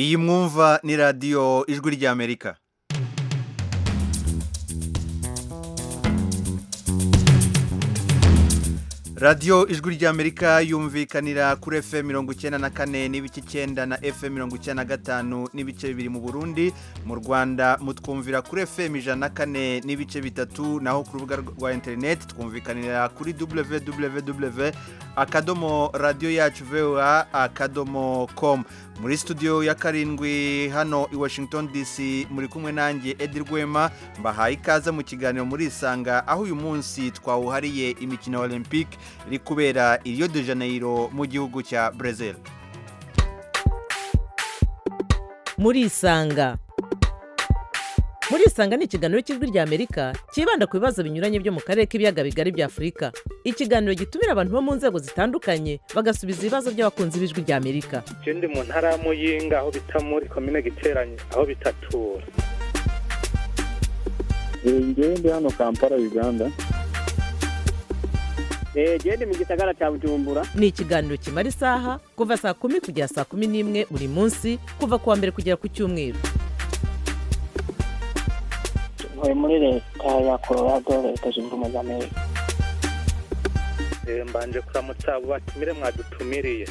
iyi mwumva ni radiyo ijwi ry'amerika radiyo ijwi ry'amerika yumvikanira kuri efe mirongo icyenda na kane n'ibice icyenda na efe mirongo icyenda na gatanu n'ibice bibiri mu burundi mu rwanda mutwumvira kuri efe ijana na kane n'ibice bitatu naho ku rubuga rwa interineti twumvikanira kuri www akadomo radiyo yacu vewa akadomo komu muri studio ya karindwi hano i washington dc muri kumwe nanjye edi rwema mbahaye ikaze mu kiganiro muri isanga aho uyu munsi twawuhariye imikino ya olympique iri kubera i rio de janeiro mu gihugu cya brazil muri isanga muri isanga ni ikiganiro cy'ijwi ry'amerika cyibanda ku bibazo binyuranye byo mu karere k'ibiyaga bigari bya afurika ikiganiro gitumira abantu bo mu nzego zitandukanye bagasubiza ibibazo by'abakunzi b'ijwi ry'amerika ndi mu ntara ya muyinga aho bita muri komine giteranye aho bitatura njyewe ndi hano kampala uganda njyewe ndi mu gisagara cya bujumbura ni ikiganiro kimara isaha kuva saa kumi kugera saa kumi n'imwe buri munsi kuva ku wa mbere kugera ku cyumweru ntuye muri leta ya colorado leta zunze ubumwe za amerika mbanje kuramutsa abo batumire mwadutumiriye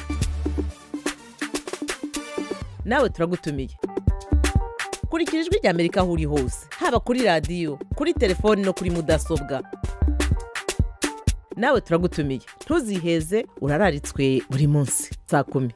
nawe turagutumiye kurikira ijwi ry'amerika aho uri hose haba kuri radiyo kuri telefoni no kuri mudasobwa nawe turagutumiye ntuziheze urararitswe buri munsi saa kumi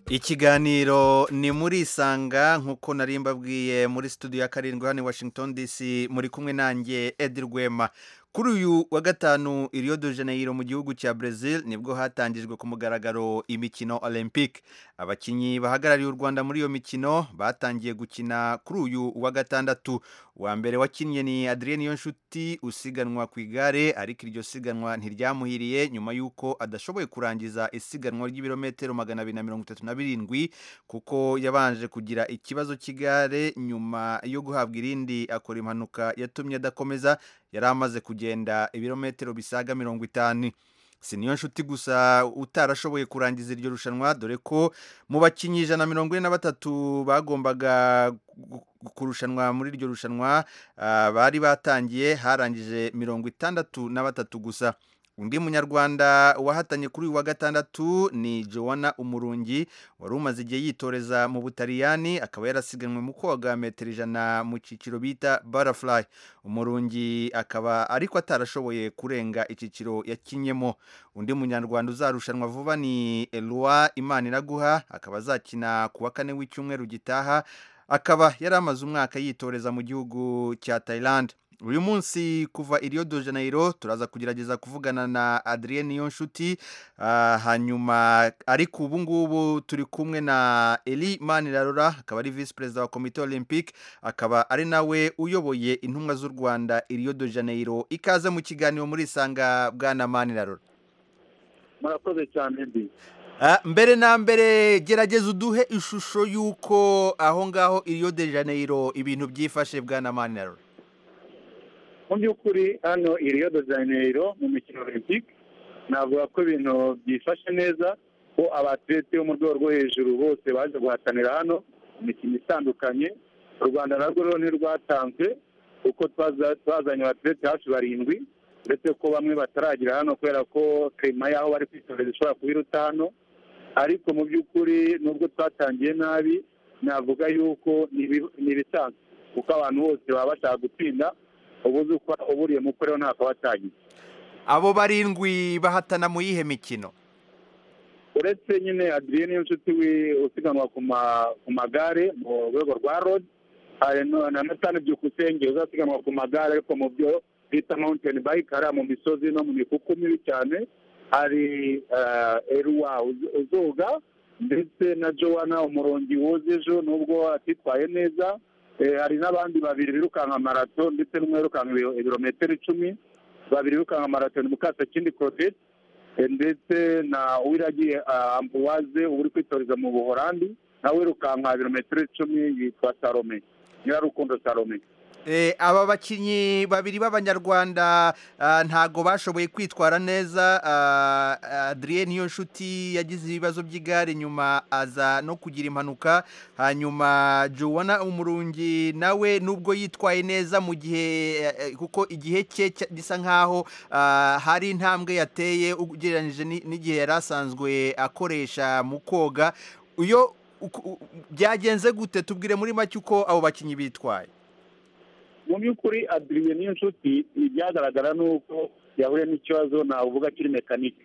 ikiganiro ni muri isanga nk'uko nari mbabwiye muri studio ya karindwi hano i washington dc muri kumwe nanjye edi rwema kuri uyu wa gatanu i rio de janeiro mu gihugu cya brazil nibwo hatangijwe ku mugaragaro imikino olympique abakinnyi bahagarariye u rwanda muri iyo mikino batangiye gukina kuri uyu wa gatandatu uwa mbere wakinnye ni adrienne yonshuti usiganwa ku igare ariko iryo siganwa ntiryamuhiriye nyuma y'uko adashoboye kurangiza isiganwa ry'ibirometero magana abiri na mirongo itatu na birindwi kuko yabanje kugira ikibazo cy'igare nyuma yo guhabwa irindi akora impanuka yatumye adakomeza yari amaze kugenda ibirometero bisaga mirongo itanu si niyo nshuti gusa utarashoboye kurangiza iryo rushanwa dore ko mu bakinnyi ijana na mirongo ine na batatu bagombaga kurushanwa muri iryo rushanwa bari batangiye harangije mirongo itandatu na batatu gusa undi munyarwanda wahatanye kuri uyu wa gatandatu ni joanna umurungi wari umaze igihe yitoreza mu butaliyani akaba yarasiganwe mu koga metero ijana mu cyiciro bita barafurayi umurungi akaba ariko atarashoboye kurenga icyiciro yakinyemo undi munyarwanda uzarushanwa vuba ni eloi imana iraguha akaba azakina ku wa kane w'icyumweru gitaha akaba yari amaze umwaka yitoreza mu gihugu cya tayilandi uyu munsi kuva i rio de janeiro turaza kugerageza kuvugana na adrienne niyonshuti hanyuma ariko ubu ngubu turi kumwe na eli manirarora akaba ari visi perezida wa komite olympique akaba ari nawe uyoboye intumwa z'u rwanda i rio de janeiro ikaze mu kiganiro muri isanga bwana manirarora murakoze cyane mbi mbere na mbere gerageza uduhe ishusho y'uko aho ngaho i rio de janeiro ibintu byifashe bwana manirarora mu by'ukuri hano i rio de janeiro mu mikino olympique navuga ko ibintu byifashe neza ko abatirete bo mu rwego rwo hejuru bose baje guhatanira hano imikino itandukanye u rwanda narwo rero ntirwatanzwe kuko twazanye abatirete hafi barindwi uretse ko bamwe bataragira hano kubera ko kema y'aho bari kwitoreza ishobora kuba iruta hano ariko mu by'ukuri nubwo twatangiye nabi navuga yuko ni ibisanzwe kuko abantu bose baba bashaka gutsinda ubu uzi uko uburiye mu rero ntako watangiye abo barindwi bahatana mu yihe mikino uretse nyine adrienne n'inshuti we usiganwa ku magare mu rwego rwa rodi na natani byukusenge uzasiganwa ku magare ariko mu byo bita mawunteni bayike hariya mu misozi no mu mikuku mibi cyane hari eruwa uzoga ndetse na jowana umurongi woze ejo nubwo atitwaye neza hari n'abandi babiri birukanka marato ndetse n'umwe wirukanka ibirometero icumi babiri birukanka marato ni mukasakindi korodeti ndetse na uwiragiye ambuwaze uri kwitoreza mu buhorandi nawe wirukanka ibirometero icumi yitwa salome nyirarukundo salome Eh, aba bakinnyi babiri b'abanyarwanda ah, ntago bashoboye kwitwara neza ah, Adrien Niyonshuti yagize ibibazo by'igare nyuma aza no kugira impanuka hanyuma Joanna Umurungi nawe nubwo yitwaye neza mu gihe eh, eh, kuko igihe cye cya- gisa nkaho ah, hari intambwe yateye ugereranyije ni- n'igihe yari asanzwe akoresha mu koga iyo uku- u- byagenze gute tubwire muri make uko abo bakinnyi bitwaye mu by'ukuri adiriye n'inshuti ibyagaragara ni uko yahuye n'ikibazo navuga kiri mekanike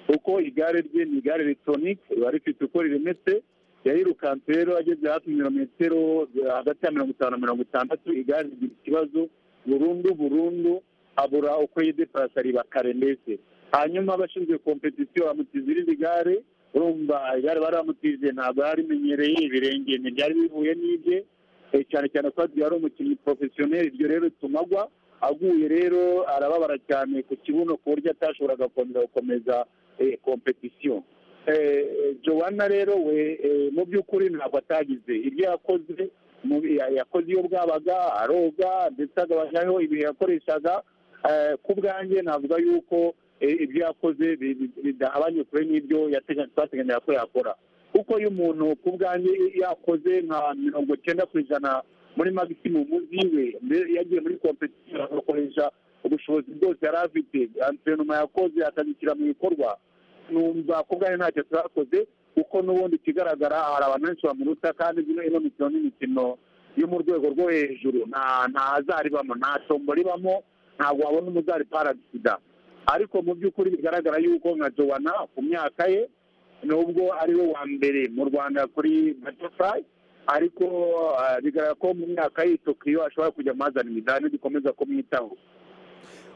kuko igare rye ni igare ritonike riba rifite uko riremeretse yayirukanse rero ageze hafi metero hagati ya mirongo itanu na mirongo itandatu igare rigira ikibazo burundu burundu abura uko yideparasa ribakare ndetse hanyuma abashinzwe kompetisiyo bamutiza irindi gare urumva igare baramutije ntabwo yari rimenyereye ibirenge ntibyari bihuye n'ibye Eh, cyane cyane ko yari umukinnyi porofesiyoneri iryo rero rituma agwa aguye rero arababara cyane ku kibuno ku buryo atashoboraga kongera gukomeza eh, kompetisiyo Eh, eh, joanna rero we eh, mu by'ukuri ntabwo atagize ibyo yakoze mu- ya- yakoze iyo bwabaga aroga ndetse agabanyaho ibihe yakoreshaga Eh, ku bwanjye navuga yuko eh, ibyo yakoze bi- bi- bidahabanye kure n'ibyo yateganya- twateganyaga ko yakora kuko iyo umuntu ku bwanjye yakoze nka mirongo cyenda ku ijana muri magisimumu ziwe mbere yagiye muri kompetisiyo agakoresha ubushobozi bwose yari afite antrenoma yakoze akabishyira mu bikorwa numva ku bwanjye ntacyo twakoze kuko n'ubundi ikigaragara hari abantu benshi bamuruta kandi ino ino mikino n'imikino yo mu rwego rwo hejuru nta nta azaribamo nta tombo ribamo ntabwo wabona umuzari parasida ariko mu by'ukuri bigaragara yuko nka jowana ku myaka ye nubwo ari we wa mbere mu rwanda kuri butterfly ariko ah, bigaragara ko mu myaka y'i tokiyo ashobora kujya amazana imidari nidukomeza kumwitaho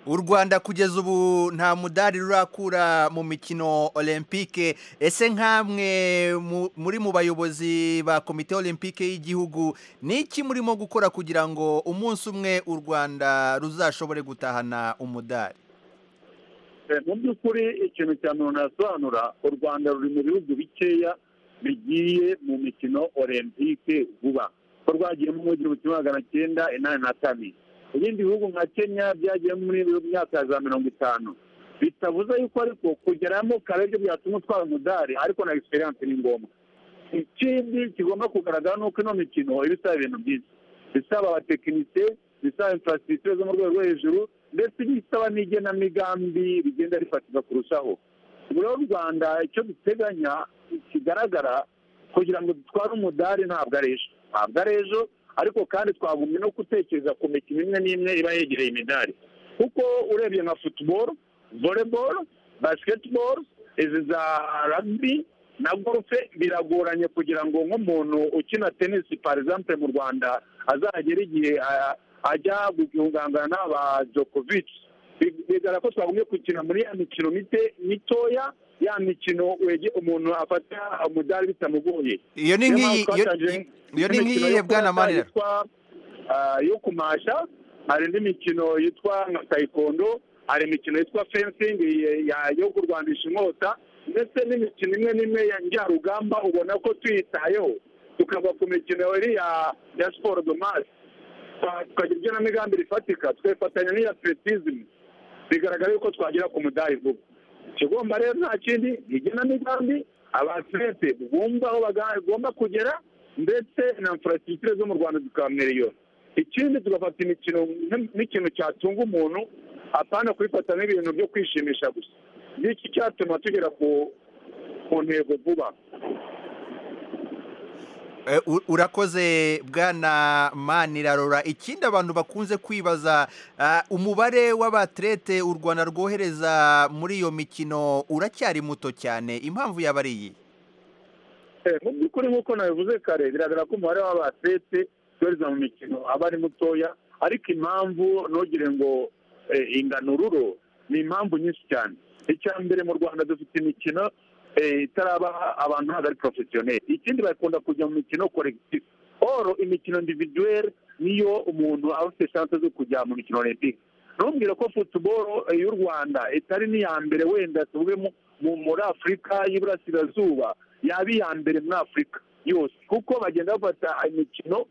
u rwanda kugeza ubu nta mudari rurakura mu mikino olympique ese nk'amwe mu- muri mu bayobozi ba komite olympique y'igihugu ni iki murimo gukora kugira ngo umunsi umwe u rwanda ruzashobore gutahana umudari Eh, mu by'ukuri ikintu cya muntu yasobanura u rwanda ruri mu bihugu bikeya bigiye mu mikino olempike vuba ko rwagiyemo mu gihumbi kimwe magana cyenda inani na kane ibindi bihugu nka kenya byagiyemo muri iyo myaka ya za mirongo itanu bitavuze yuko ariko kugeramo kare byo byatuma utwara umudari ariko na egisperiyanse ni ngombwa ikindi kigomba kugaragara ni uko ino mikino iba isaba ibintu byinshi isaba abatekinisiye isaba infrastructure zo mu rwego rwo hejuru ndetse n'isaba n'igenamigambi rigenda rifatika kurushaho buriya u rwanda icyo duteganya kigaragara kugira ngo dutware umudari ntabwo ari ejo ntabwo ari ejo ariko kandi twagumye no gutekereza ku mikino imwe n'imwe iba yegereye imidari kuko urebye nka futuboro voleboro basiketiboro izi za ragibi na gorufe biragoranye kugira ngo nk'umuntu ukina tenisi par exemple mu rwanda azagera igihe ah, ajya gukungangana n'aba Djokovic Bi- bigaragara ko twagumye gukina muri ya mikino mite- mitoya ya mikino wege umuntu afata umudari bitamugoye iyo ni Niyo nk'iyi mpamvu iyo- twatangiye iyo ni n'imikino nk'iyihe yo bwana kurasa marira yitwa, ah, yo kumasha hari indi mikino yitwa nka tayikondo hari imikino yitwa fensingi ye- ya- yo kurwanisha inkota ndetse n'imikino imwe n'imwe ya njyarugamba ubona ko tuyitayeho tukava ku mikino iri ya ya siporo domasi tukagira igenamigambi rifatika tugafatanya n'iya atletism bigaragara yuko twagera ku mudari vuba ikigomba rero nta kindi ni igenamigambi abatlete bumva aho bagomba kugera ndetse na infrastructure zo mu rwanda zikamweriyora ikindi tugafata imikino nk- nk'ikintu cyatunga umuntu apana kubifata nk'ibintu byo kwishimisha gusa n'iki cyatuma tugera ku ku ntego vuba Eh, u- urakoze bwana manirarora ikindi abantu bakunze kwibaza ah, umubare w'abatrete u rwanda rwohereza muri iyo mikino uracyari muto cyane impamvu yaba ari iyi Eh, mu by'ukuri nk'uko nabivuze kare biragaragara ko umubare w'abatete yohereza mu mikino aba ari mutoya ariko impamvu ntugire ngo eh, inganururo ni impamvu nyinshi cyane icya mbere mu rwanda dufite imikino eh, itaraba abantu ntabwo ari porofesiyoneri ikindi bakunda kujya mu mikino koregitifu oro imikino individuweri niyo umuntu aba afite shanse zo kujya mu mikino olympique ntumbwire ko futuboro eh, y'u rwanda itari n'iya mbere wenda tuvuge mu- mu- muri afurika y'iburasirazuba yaba iya mbere muri afurika yose kuko bagenda bafata imikino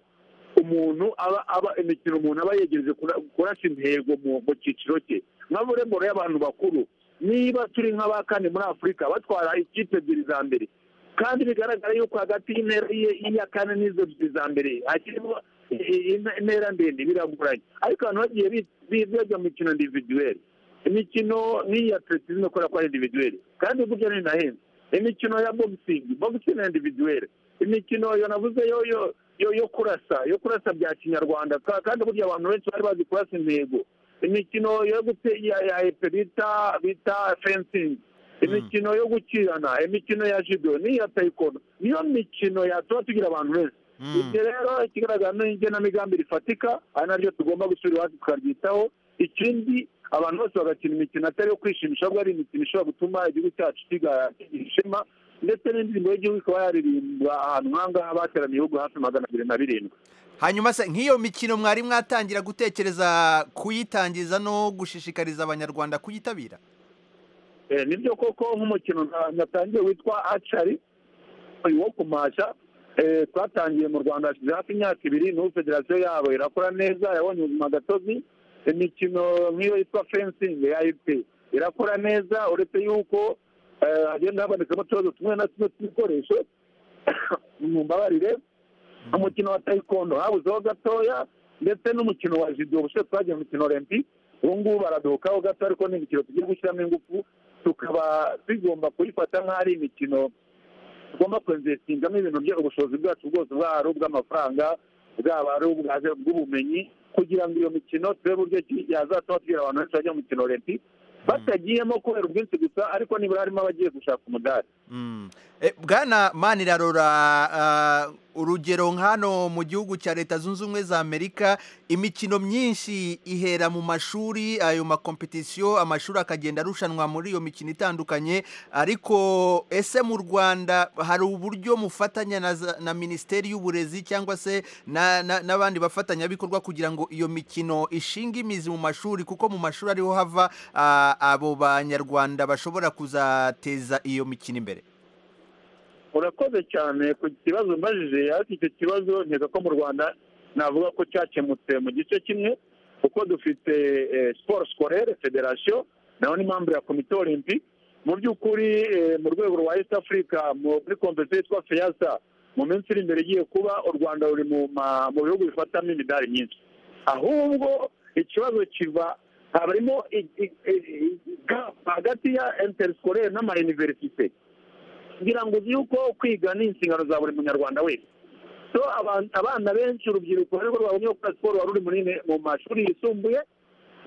umuntu aba aba imikino umuntu aba yegereje kura- kurasa intego mu mu cyiciro cye nka voleboro y'abantu bakuru niba turi nka ba kane muri afurika batwara ikipe ebyiri za mbere kandi bigaragara yuko hagati y'intera y'iye- y'iya kane n'izo ebyiri za mbere hakirimo i- i- ina- intera ndende biragoranye ariko abantu bagiye bi- bi- bajya mu mikino individuelle imikino nk'iya athletism kubera ko ari individuelle kandi burya ni nahenze imikino ya boxing boxing ni individuelle imikino yo navuze yo yo yo yo kurasa yo kurasa bya kinyarwanda ka- kandi burya abantu benshi bari bazi kurasa intego imikino yo gute- ya ya epe bita bita fencing imikino yo gukirana imikino ya judo n'iya taekwondo niyo mikino yatuma tugira abantu benshi Mm. ibyo rero ikigaragara ni igenamigambi rifatika ari naryo tugomba gusubira iwacu tukaryitaho ikindi abantu bose bagakina imikino atari iyo kwishimisha ahubwo ari imikino ishobora gutuma igihugu cyacu kiga- kigira ishema ndetse n'indirimbo y'igihugu ikaba yaririmbwa ahantu nk'ahangaha bateraniye ibihugu hafi magana abiri na birindwi hanyuma se nk'iyo mikino mwari mwatangira gutekereza kuyitangiza no gushishikariza abanyarwanda kuyitabira Eh, nibyo koko nk'umukino na- natangiye witwa acari uyu wo kumasha eh, twatangiye mu rwanda hashize hafi imyaka ibiri n'ubu federasiyo yabo irakora neza yabonye ubuzima gatozi imikino nk'iyo yitwa fencing ya ip irakora neza uretse yuko eh, hagenda habonekamo utubazo tumwe na tumwe tw'ibikoresho mumbabarire umukino wa taekwondo habuzeho gatoya ndetse n'umukino wa judo ubushize twagiye mu mikino olympique ubu ngubu baraduhukaho gato ariko ni imikino tugiye gushyiramo ingufu tukaba tugomba kuyifata nk'aho ari imikino tugomba kwenzesingamo ibintu byo ubushobozi bwacu bwose bwaba ari ubw'amafaranga bwaba ari ubwa- bw'ubumenyi kugira ngo iyo mikino turebe uburyo ki yazatuma tugira abantu benshi bajya mu mikino olympique batagiyemo kubera ubwinshi gusa ariko nibura harimo abagiye gushaka umudari Mm. Eh, bwana manirarora uh, urugero nk'hano mu gihugu cya leta zunze ubumwe za amerika imikino myinshi ihera mu mashuri ayo makompetisiyo amashuri akagenda arushanwa muri iyo mikino itandukanye ariko ese mu rwanda hari uburyo mufatanya na, za- na minisiteri y'uburezi cyangwa se na- na- n'abandi bafatanyabikorwa kugira ngo iyo mikino ishinge imizi mu mashuri kuko mu mashuri ariho hava ah, abo banyarwanda bashobora kuzateza iyo mikino imbere urakoze cyane ku kibazo mbajije ariko icyo kibazo nkeka ko mu rwanda navuga ko cyakemutse mu gice kimwe kuko dufite eh, siporo sikorere federasiyo naho ni membre ya komite olympique mu by'ukuri eh, mu rwego rwa east africa muri komvesiyo yitwa feyasa mu minsi iri imbere igiye kuba u rwanda ruri mu ma- mu bihugu bifatamo imidari myinshi ahubwo ikibazo kiba harimo i- i- i- gap hagati ya intersikorere n'amayuniverisite kugira ngo uzi yuko kwiga ni inshingano za buri munyarwanda wese so aban- abana benshi urubyiruko ariko rwabonye gukora siporo wari uri muri ne- mu mashuri yisumbuye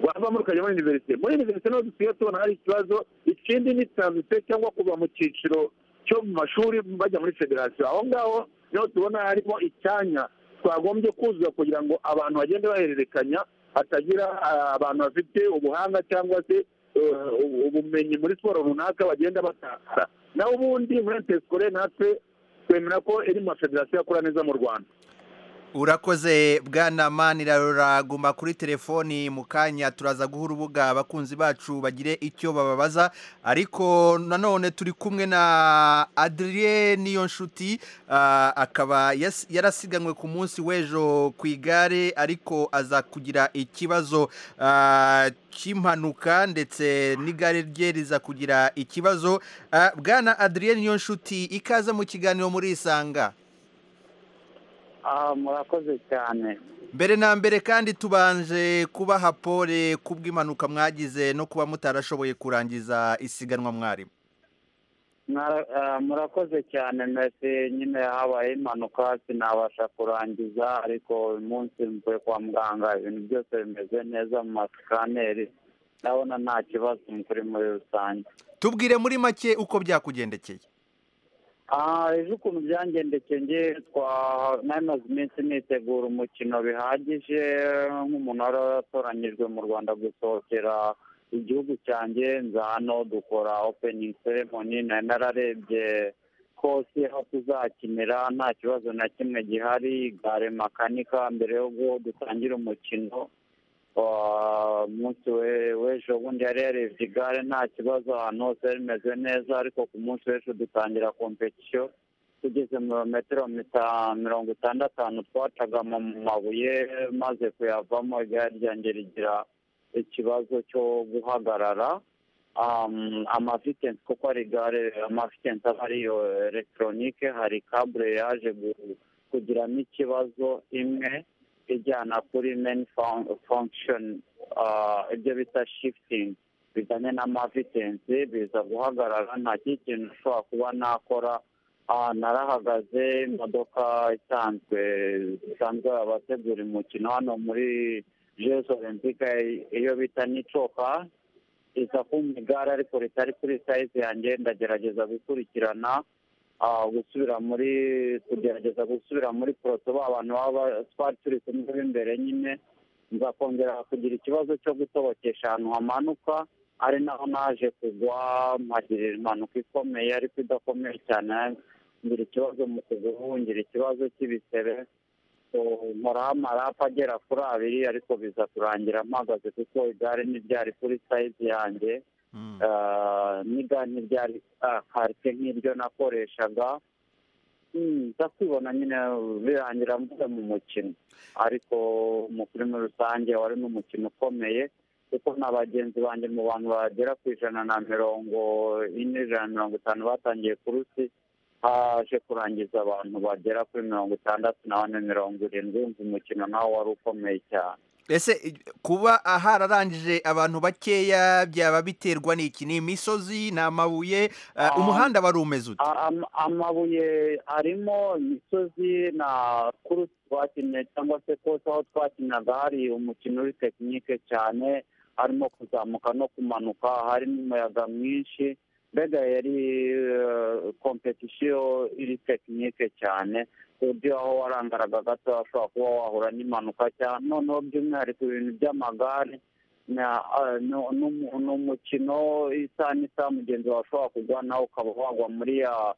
wavamo rukajya muri univerisite muri univerisite niho dusigaye tubona hari ikibazo ikindi ni taranzite cyangwa kuva mu cyiciro cyo mu mashuri bajya muri federasiyo aho ngaho niho tubona harimo icyanya twagombye kuzuza kugira ngo abantu bagende bahererekanya hatagira ah, abantu bafite ubuhanga cyangwa se eh, ubu- ubumenyi muri siporo runaka bagenda batakara naho ubundi muri intesikore natwe twemera ko iri mu mafederasiyo akora neza mu rwanda urakoze bwana manirarora guma kuri telefoni mu kanya turaza guha urubuga abakunzi bacu bagire icyo bababaza ariko nanone turi kumwe na adrien niyonshuti ah, akaba yas- yarasiganwe ku munsi w'ejo ku igare ariko aza kugira ikibazo ah, cy'impanuka ndetse n'igare rye riza kugira ikibazo Ah, bwana adrien niyonshuti ikaze mu kiganiro muri isanga Ah, murakoze cyane mbere na mbere kandi tubanje kubaha pole ku bw'impanuka mwagize no kuba mutarashoboye kurangiza isiganwa mwarimu Mwara- ah, murakoze cyane mwese nyine habaye impanuka sinabasha kurangiza ariko uyu munsi mvuye kwa muganga ibintu byose bimeze neza mu masikaneri ndabona nta kibazo kuri muri rusange tubwire muri make uko byakugendekeye Ah, ejo ukuntu byangendekeye nge twa nari maze iminsi nitegura umukino bihagije nk'umuntu wari waratoranyijwe mu rwanda gusohokera igihugu cyanjye nza hano dukora opening ceremony nari nararebye kose aho tuzakinira nta kibazo na kimwe gihari gare makanika mbere yo gu- dutangira umukino Ah, umunsi we- w'ejo bundi yari yarebye igare nta kibazo ahantu hose rimeze neza ariko ku munsi w'ejo dutangira kompetisiyo tugeze mu metero mirongo itandatu twacaga mu mabuye maze kuyavamo igare ryanjye rigira ikibazo cyo guhagarara amavitensi kuko hari igare amavitensi aba ariyo elegitoronike hari kabure yaje kugiramo ikibazo imwe ijyana kuri meni fonkishoni ibyo bita shifutingi bijyanye n'amavitensi biza guhagarara nta kindi kintu ushobora kuba nakora narahagaze imodoka isanzwe zisanzwe abategura umukino hano muri jesu olympique iyo bita n'icoka iza kumva igare ariko ritari kuri sayizi yanjye ndagerageza gukurikirana gusubira muri kugerageza gusubira muri poroto ba bantu baba twari turi kumwe b'imbere nyine nzakongera kugira ikibazo cyo gutobokesha ahantu hamanuka ari naho naje kugwa mpagirira impanuka ikomeye ariko idakomeye cyane ngira ikibazo mu kuguru ngira ikibazo cy'ibisebe nkoraho amarapa agera kuri abiri ariko biza kurangira mpagaze kuko igare ntiryari kuri sayizi yanjye n'igare ntiryari karite nk'iryo nakoreshaga nza kwibona nyine birangira mvuga mu mukino ariko umukuru muri rusange wari n'umukino ukomeye kuko na bagenzi banjye mu bantu bagera ku ijana na mirongo ine ijana na mirongo itanu batangiye ku rusi haje kurangiza abantu bagera kuri mirongo itandatu na bane mirongo irindwi wumva umukino nawe wari ukomeye cyane ese kuba hararangije abantu bakeya byaba biterwa n'iki ni imisozi ni amabuye umuhanda wari umeze ute amabuye arimo imisozi na kurusi twakinnye cyangwa se kose aho twakinaga hari umukino uri tekinike cyane harimo kuzamuka no kumanuka harimo umuyaga mwinshi mbega yari kompetisiyo iri tekinike cyane ku buryo aho warangaraga gato washobora kuba wahura n'impanuka cyane noneho by'umwihariko ibintu by'amagare ni umukino isa n'isaha mugenzi wawe ushobora kugwa nawe ukaba wagwa muri ya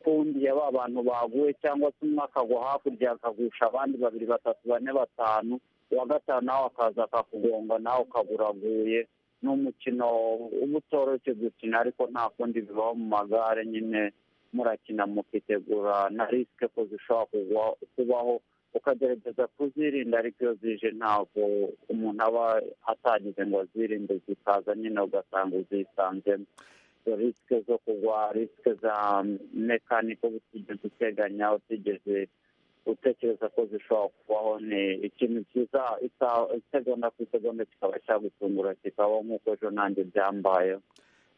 kundi ya ba bantu baguye cyangwa se umwe akagwa hakurya akagusha abandi babiri batatu bane batanu uwa gatanu nawe akaza akakugonga nawe ukaba uraguye ni umukino uba utoroshye gukina ariko nta kundi bibaho mu magare nyine murakina mukitegura na risike ko zishobora kubaho ukagerageza kuzirinda ariko iyo zije ntabwo umuntu aba atagize ngo azirinde zikaza nyine ugasanga uzisanzemo risike zo kugwa risike za mekaniko utigeze uteganya utigeze utekereza ko zishobora kubaho ni ikintu cyiza isegonda ku isegonda kikaba cyagutungura kikabaho nk'uko ejo nanjye byambayeho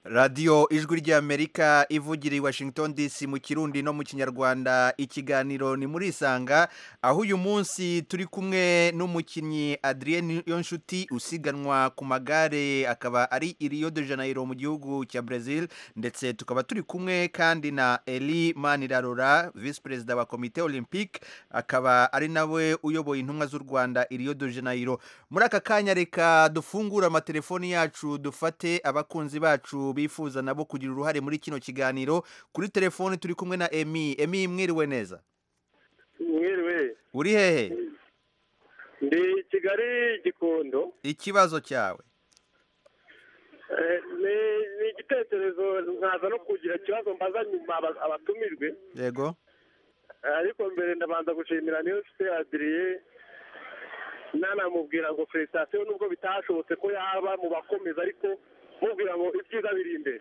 radiyo ijwi ry'amerika ivugira i washington dc mu kirundi no mu kinyarwanda ikiganiro ni muri isanga aho uyu munsi turi kumwe n'umukinnyi adrienne yonshuti usiganwa ku magare akaba ari iriyo de janayiro mu gihugu cya brazil ndetse tukaba turi kumwe kandi na eli manirarora visi perezida wa komite olympique akaba ari nawe uyoboye intumwa z'u rwanda iriyo de janayiro muri aka kanya reka dufungure amatelefoni yacu dufate abakunzi bacu bifuza nabo kugira uruhare muri kino kiganiro kuri telefoni turi kumwe na emi emi mwiriwe neza mwiriwe uri hehe ndi kigali gikondo ikibazo cyawe ni igitekerezo nkaza no kugira ikibazo mbaza nyuma abatumirwe yego ariko mbere ndabanza gushimira niyo nshuti adiriye nanamubwira ngo felicitasiyo nubwo bitashobotse ko yaba mu bakomeza ariko mubwira ngo ibyiza biri imbere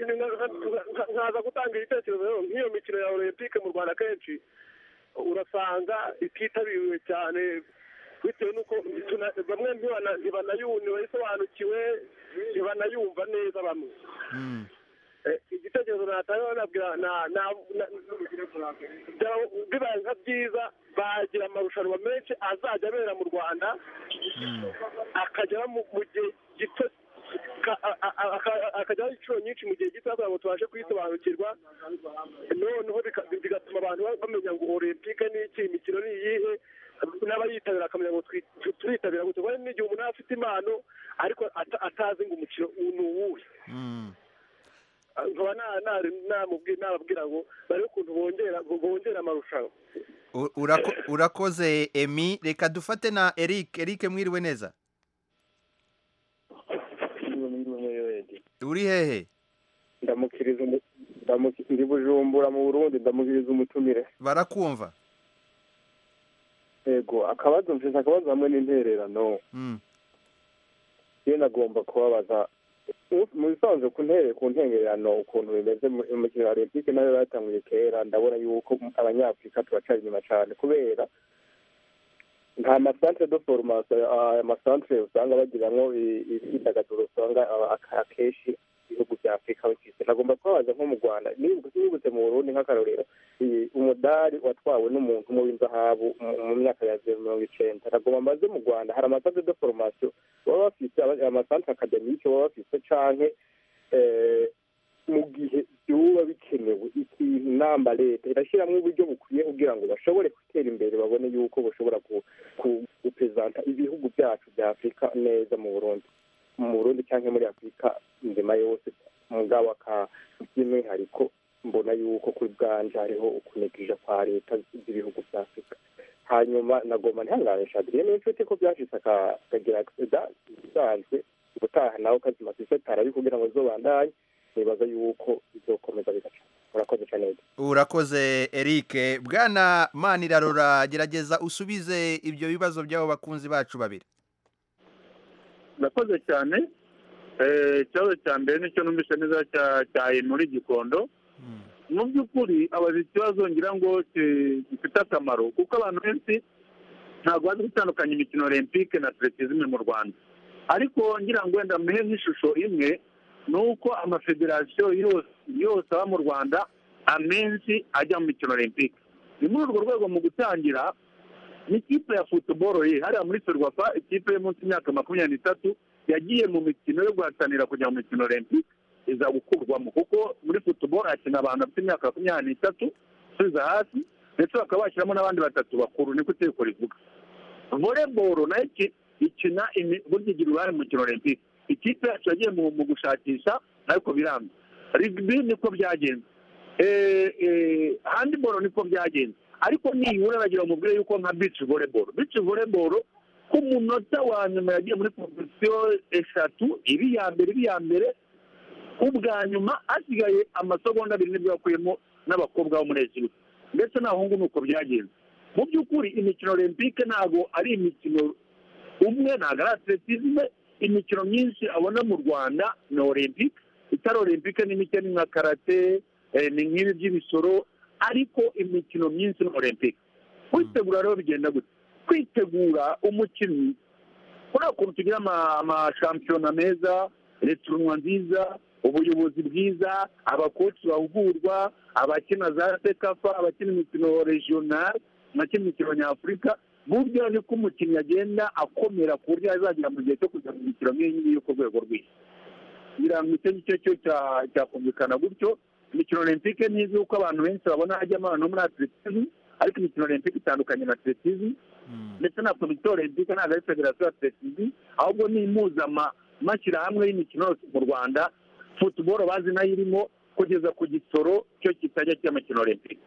nkaza gutanga igitekerezo rero nk'iyo mikino ya olympique mu rwanda kenshi urasanga ititabiriwe cyane bitewe n'uko bamwe ntibanayisobanukiwe ntibanayumva neza bamwe igitekerezo natanga nabwira bibaye nka byiza bagira amarushanwa menshi azajya abera mu rwanda akajya mu gihe gito akajyaho inshuro nyinshi mu gihe gito kugira ngo tubashe kuyisobanukirwa noneho bigatuma abantu bamenya ngo olympique ni iki imikino ni iyihe n'abayitabira akamenya ngo turiyitabira gusa kuko n'igihe umuntu afite impano ariko atazi ngo umukino ni uwuhe nkaba nababwira ngo barebe ukuntu bongera amarushanwa urakoze emi reka dufate na eric eric mwiriwe neza uri hehe ndamukiriza ndi bujumbura mu burundi ndamushyize umutumire barakumva yego akabazo mfite akabazo hamwe n'intererano Mm. iyo nagomba kubabaza u- mu bisanzwe ku ntere ku ntengerano ukuntu bimeze mu mu mikino ya olympique nayo yatanguye kera ndabona yuko abanyafurika turacara inyuma cyane kubera nta masantere de foromasi aya masantere usanga bagiramwo i- imyidagaduro usanga aba- aka- akenshi ibihugu bya afurika bifite nagomba kubabaza nko mu rwanda nibu- nibutse mu burundi nk'akarorero iyi umudari watwawe n'umuntu umwe w'inzahabu mu- mu myaka ya zeru mirongo icenda nagomba mbaze mu rwanda hari amasantere de foromasiyo baba bafite aba- amasantere akademike baba bafite canke eh, mu gihe byuba bikenewe ikintu namba leta irashyiramo uburyo bukwiye kugira ngo bashobore gutera imbere babone yuko bashobora ku- ku- gupezanta ibihugu byacu bya afurika neza mu burundi mu burundi cyangwa muri afurika nzima yose mugabo aka by'umwihariko mbona yuko kuri bwanje hariho ukunegija kwa leta z'ibihugu bya afurika hanyuma nagomba ntihanganisha adriyene n'inshuti ko byashitse aka- akagira sida isanzwe gutaha nawe ukazima sise tarabi kugira ngo zobandanye nibaza yuko bizokomeza bigaca murakoze cyane urakoze eric bwana manirarora gerageza usubize ibyo bibazo by'abo bakunzi bacu babiri urakoze cyane Eh, ikibazo cya mbere nicyo numvise neza cya- cya muri gikondo mu by'ukuri abazi ikibazo ngira ngo ki- gifite akamaro kuko abantu benshi ntabwo bazi gutandukanya imikino olympique na atletisme mu rwanda ariko ngira ngo wenda muhe nk'ishusho imwe ni uko amafederasiyo yose yose aba mu rwanda amenshi ajya mu mikino olympique ni muri urwo rwego mu gutangira n'ikipe ya futuboro ye hariya muri ferwafa ikipe yo munsi y'imyaka makumyabiri n'itatu yagiye mu mikino yo guhatanira kujya mu mikino olympique iza gukurwamo kuko muri futuboro hakina abantu bafite imyaka makumyabiri n'itatu gusubiza hasi ndetse bakaba bashyiramo n'abandi batatu bakuru niko itegeko rivuga voleboro nayo iki- ikina imi- burya igira uruhare mu mikino olympique ikipe yacu yagiye mu mu gushakisha ariko biranga rigbi niko byagenze Eh, eh, handball niko byagenze ariko nibura bagira umubwire yuko nka beach volleyball beach volleyball ku munota wa nyuma yagiye muri kompetisiyo eshatu iri iya mbere iri iya mbere ubwa nyuma hasigaye amasegonda abiri nibwo yakuyemo n'abakobwa bo muri egiputa ndetse n'abahungu ni uko byagenze mu by'ukuri imikino olympique ntabwo ari imikino umwe ntabwo ari atletisme imikino myinshi abona mu rwanda ni olympique itari olympique ni mike ni nka karate eh, ni nk'ibi by'ibisoro ariko imikino myinshi ni olympique kwitegura rero bigenda gutya kwitegura umukinnyi kuriya ukuntu tugira ama- amashampiyona meza returunwa nziza ubuyobozi bwiza abakoci bahugurwa abakina za sekafa abakina imikino regionali abakina imikino nyafurika burya niko umukinnyi agenda akomera ku buryo azagera mu gihe cyo kujya mu mikino nk'iyi ngiyi yo ku rwego rw'isi ngira ngo icyo ngicyo cyo cya- cyakumvikana gutyo imikino olympique ni izwi kuko abantu benshi babona hajyamo abantu bo muri atletisme ariko imikino olympique itandukanye na atletisme ndetse na komite olympique ntabwo ari federasiyo ya atletisme ahubwo ni impuzamashyirahamwe y'imikino yose mu rwanda futuboro bazi nayo irimo kugeza ku gisoro cyo kitajya cy'imikino olympique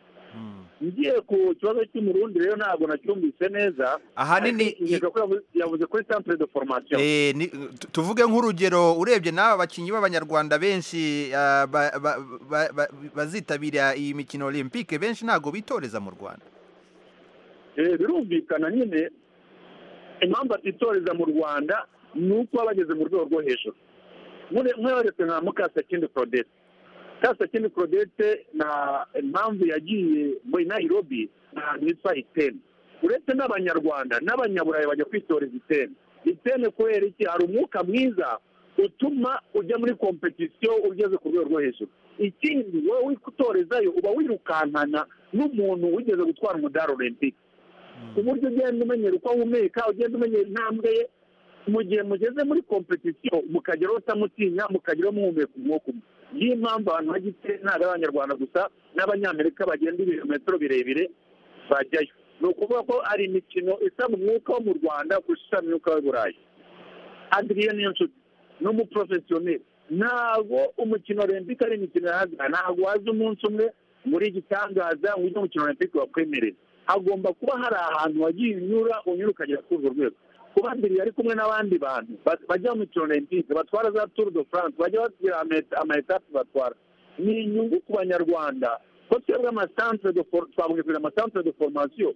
ngiye ku kibazo cy'umurundi rero ntabwo nacyumvise neza Ahanini- ariko nkeka ko yavu- yavuze kuri centre de formation Eh, ni- tu- tuvuge nk'urugero urebye n'aba bakinnyi b'abanyarwanda benshi ah, ba- ba- ba- ba- bazitabira iyi mikino olympique benshi ntabwo bitoreza mu rwanda Eh, birumvikana nyine impamvu atitoreza mu rwanda ni uko baba bageze mu rwego rwo hejuru mweretse nka mukasakindi claudette mukasakindi claudette na impamvu yagiye muri nairobi ahantu hitwa iteni uretse n'abanyarwanda n'abanyaburayi bajya kwitoreza iteni iteni kubera iki hari umwuka mwiza utuma ujya muri kompetisiyo ugeze ku rwego rwo hejuru ikindi wowe wikutorezayo uba wirukankana n'umuntu wigeze gutwara umudari olympique uburyo ugenda umenyera uko ahumeka ugenda umenyera intambwe ye mu gihe mugeze muri kompetisiyo mukageraho utamutinya mukageraho muhumeka umwuka umwe niyo mpamvu abantu bagite ntabwo ari abanyarwanda gusa n'abanyamerika bagenda ibirometero birebire bajyayo ni ukuvuga ko ari imikino isaba umwuka wo mu rwanda kurusha imyuka w'i burayi adriye niyo nshuti ni umuporofesiyoneri ntabwo umukino olympique ari imikino yahaga ntabwo waza umunsi umwe muri igitangaza ngo ujye umukino olympique wakwemerera hagomba kuba hari ahantu wagiye unyura unyura ukagera kuri urwo rwego kuba mbere yari kumwe n'abandi bantu ba- bajya mu mikino olympique batwara za tour de france bajya bagira ama- ama etape batwara ni inyungu ku banyarwanda ko twebwe amasantere de for- twavuga kugira amasantere de formasiyo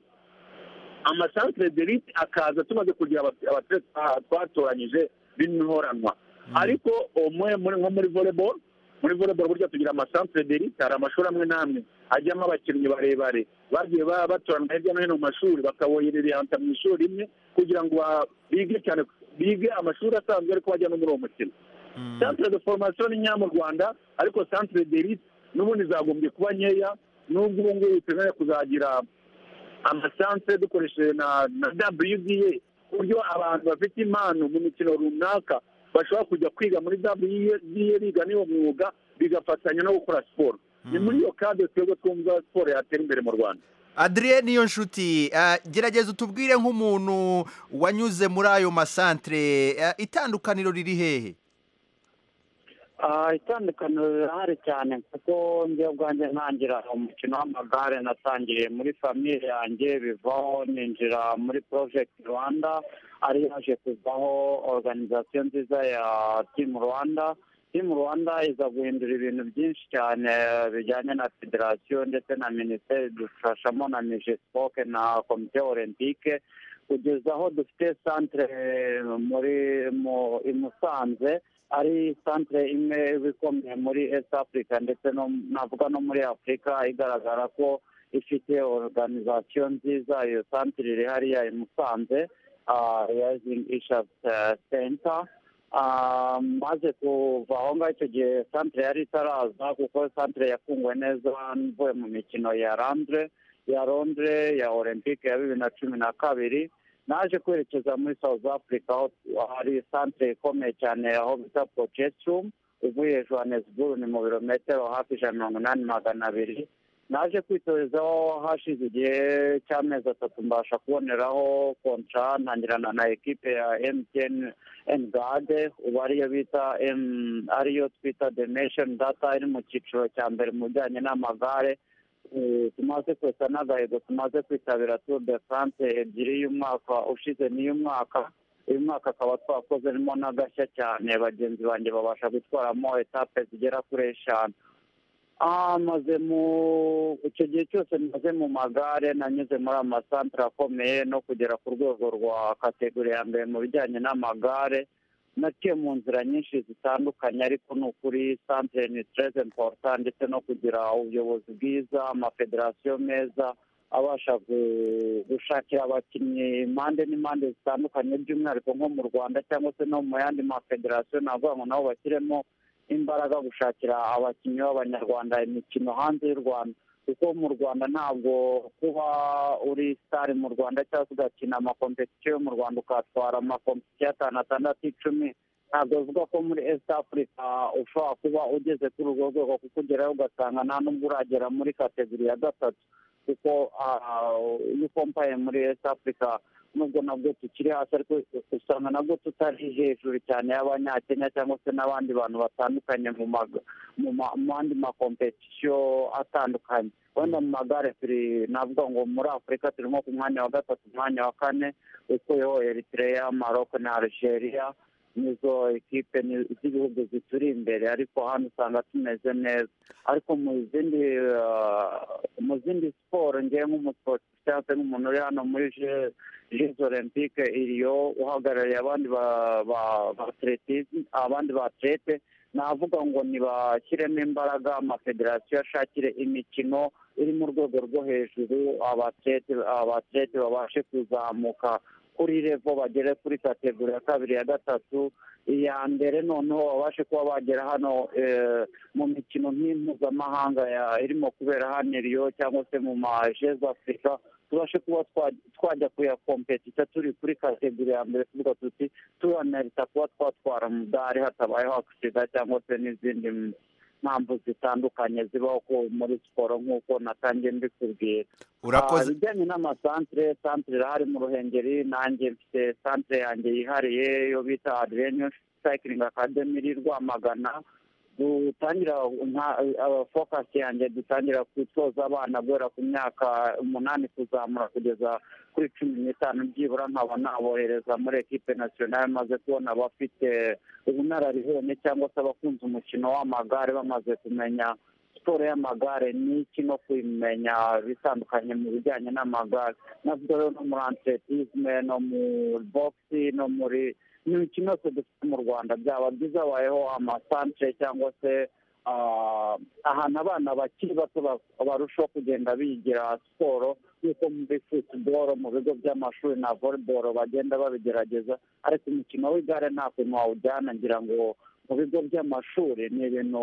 amasantere de rite akaza tumaze kugira aba- abatere twa- twatoranyije b'inhoranwa ariko umwe muri- nko muri volleyball muri volleyball burya tugira amasantere de rite hari amashuri amwe n'amwe ajyamo abakinnyi barebare bagiye ba- batoranwa hirya no hino mu mashuri bakaboherereyanta mu ishuri imwe kugira ngo ba- bige cyane bige amashuri asanzwe ariko bajya no muri uwo mukino santere de foromasiyo ni nkeya mu rwanda ariko santere de rite n'ubundi zagombye kuba nkeya n'ubwo ubu ngubu biteganya kuzagira amasantere dukoresheje na na wda ku buryo abantu bafite impano mu mikino runaka bashobora kujya kwiga muri wda biga n'iyo mwuga bigafatanya no gukora siporo ni muri iyo kade twebwe twumva siporo yatera imbere mu rwanda adrienne niyo nshuti ah, gerageza utubwire nk'umuntu wanyuze muri ayo masantere ah, itandukaniro riri hehe Ah, itandukaniro rirahari cyane kuko njye ubwanjye ntangira umukino w'amagare natangiriye muri famiye yanjye bivaho ninjira muri project rwanda ari yaje kuvaho organization nziza ya team rwanda team rwanda iza guhindura ibintu byinshi cyane bijyanye na federasiyo ndetse na minisiteri dufashamo na mijespoke na komite olympique kugeza aho dufite centre muri mu- i musanze ari centre imwe ikomeye muri East Africa ndetse no navuga no muri Afurika igaragara ko ifite organization nziza iyo centre iri hariya i Musanze ah, Rising Issues ah, Center Ah, maze kuva aho ngaho icyo gihe centre yari itaraza kuko centre yakunguwe neza mvuye mu mikino ya Londre ya Londre ya Olympique ya bibiri na cumi na kabiri naje kwerekeza muri south africa aho hari santire ikomeye cyane aho bita pokesirumu uvuye johannesburg ni mu birometero hafi ijana mirongo inani magana abiri naje kwitorezaho hashize igihe cy'amezi atatu mbasha kuboneraho kontra ntangirana na ekipe ya mtn engade ubu ariyo bita M- ariyo twita the nation data iri mu cyiciro cya mbere mu bijyanye n'amagare Eh, tumaze kwesa n'agahigo tumaze kwitabira tour de france ebyiri y'umwaka ushize n'iy'umwaka uyu mwaka akaba twakozemo n'agashya cyane bagenzi banjye babasha gutwaramo etape zigera kuri eshanu Ah, maze mu icyo gihe cyose maze mu magare nanyuze muri amasantere akomeye no kugera ku rwego rwa kategori ya mbere mu bijyanye n'amagare naciye mu nzira nyinshi zitandukanye ariko ni ukuri santere ni tereze impota ndetse no kugira ubuyobozi bwiza amafederasiyo meza abasha gu- gushakira abakinnyi impande n'impande zitandukanye by'umwihariko nko mu rwanda cyangwa se no mu yandi mafederasiyo navuga ngo nabo bashyiremo imbaraga gushakira abakinnyi b'abanyarwanda imikino hanze y'u rwanda kuko mu rwanda ntabwo kuba uri sitari mu rwanda cyangwa se ugakina amakompetisiyo yo mu rwanda ukatwara amakompetisiyo atanu atandatu icumi ntabwo bivuga ko muri east africa ushobora kuba ugeze kuri urwo rwego kuko ugerayo ugasanga nta nubwo uragera muri kategori ya gatatu kuko ah, iyo ukompaye muri east africa nubwo nabwo tukiri hasi ariko usanga nabwo tutari hejuru cyane y'abanyakenya cyangwa se n'abandi bantu batandukanye mu maga mu ma- mu yandi makompetisiyo atandukanye wenda mu magare turi navuga ngo muri afurika turimo ku mwanya wa gatatu umwanya wa kane ukuyeho eritreya maroko na algeria nizo ekipe ni- z'ibihugu zituri imbere ariko hano usanga tumeze neza ariko mu zindi ah, mu zindi siporo ngewe nk'umusporti cyangwa se nk'umuntu uri hano muri je- jeux olympique iriyo uhagarariye abandi ba- ba- ba atletism abandi ba atlete navuga ngo ntibashyiremo imbaraga amafederasiyo ashakire imikino iri mu rwego rwo hejuru abatlete abatlete babashe kuzamuka kuri revo bagere kuri kategori ya kabiri ya gatatu iya mbere noneho babashe kuba bagera hano eh, mu mikino nk'impuzamahanga ya- irimo kubera hano iriyo cyangwa se mu majezi afurika tubashe kuba twa- twajya kuyakompetita turi kuri kategori ya mbere tuvuga tuti turanarita kuba twatwara umudari hatabayeho agisida cyangwa se n'izindi mpamvu zitandukanye zibaho ku- muri siporo nk'uko natangiye mbikubwira urakoze Ah, ibijyanye n'amasantere santere irahari mu ruhengeri nanjye mfite santere yanjye yihariye yo bita adreniyo sayikiringi akademi iri rwamagana dutangira fokasi yanjye dutangira gutoza abana guhera ku myaka umunani kuzamura kugeza kuri cumi n'itanu byibura nkaba nabohereza muri ekipe nasiyonari maze kubona abafite ubunararibonye cyangwa se abakunze umukino w'amagare bamaze kumenya siporo y'amagare ni iki no kuyimenya bitandukanye mu bijyanye n'amagare navuga rero no muri antisitisime no muri bogisi no muri ni imikino yose dufite mu rwanda byaba byiza habayeho amasantere cyangwa se ahantu abana bakiri bato barushaho kugenda bigira siporo nk'uko muri futuboro mu bigo by'amashuri na voleboro bagenda babigerageza ariko umukino w'igare nta kuntu wawujyana ngira ngo mu bigo by'amashuri ni ibintu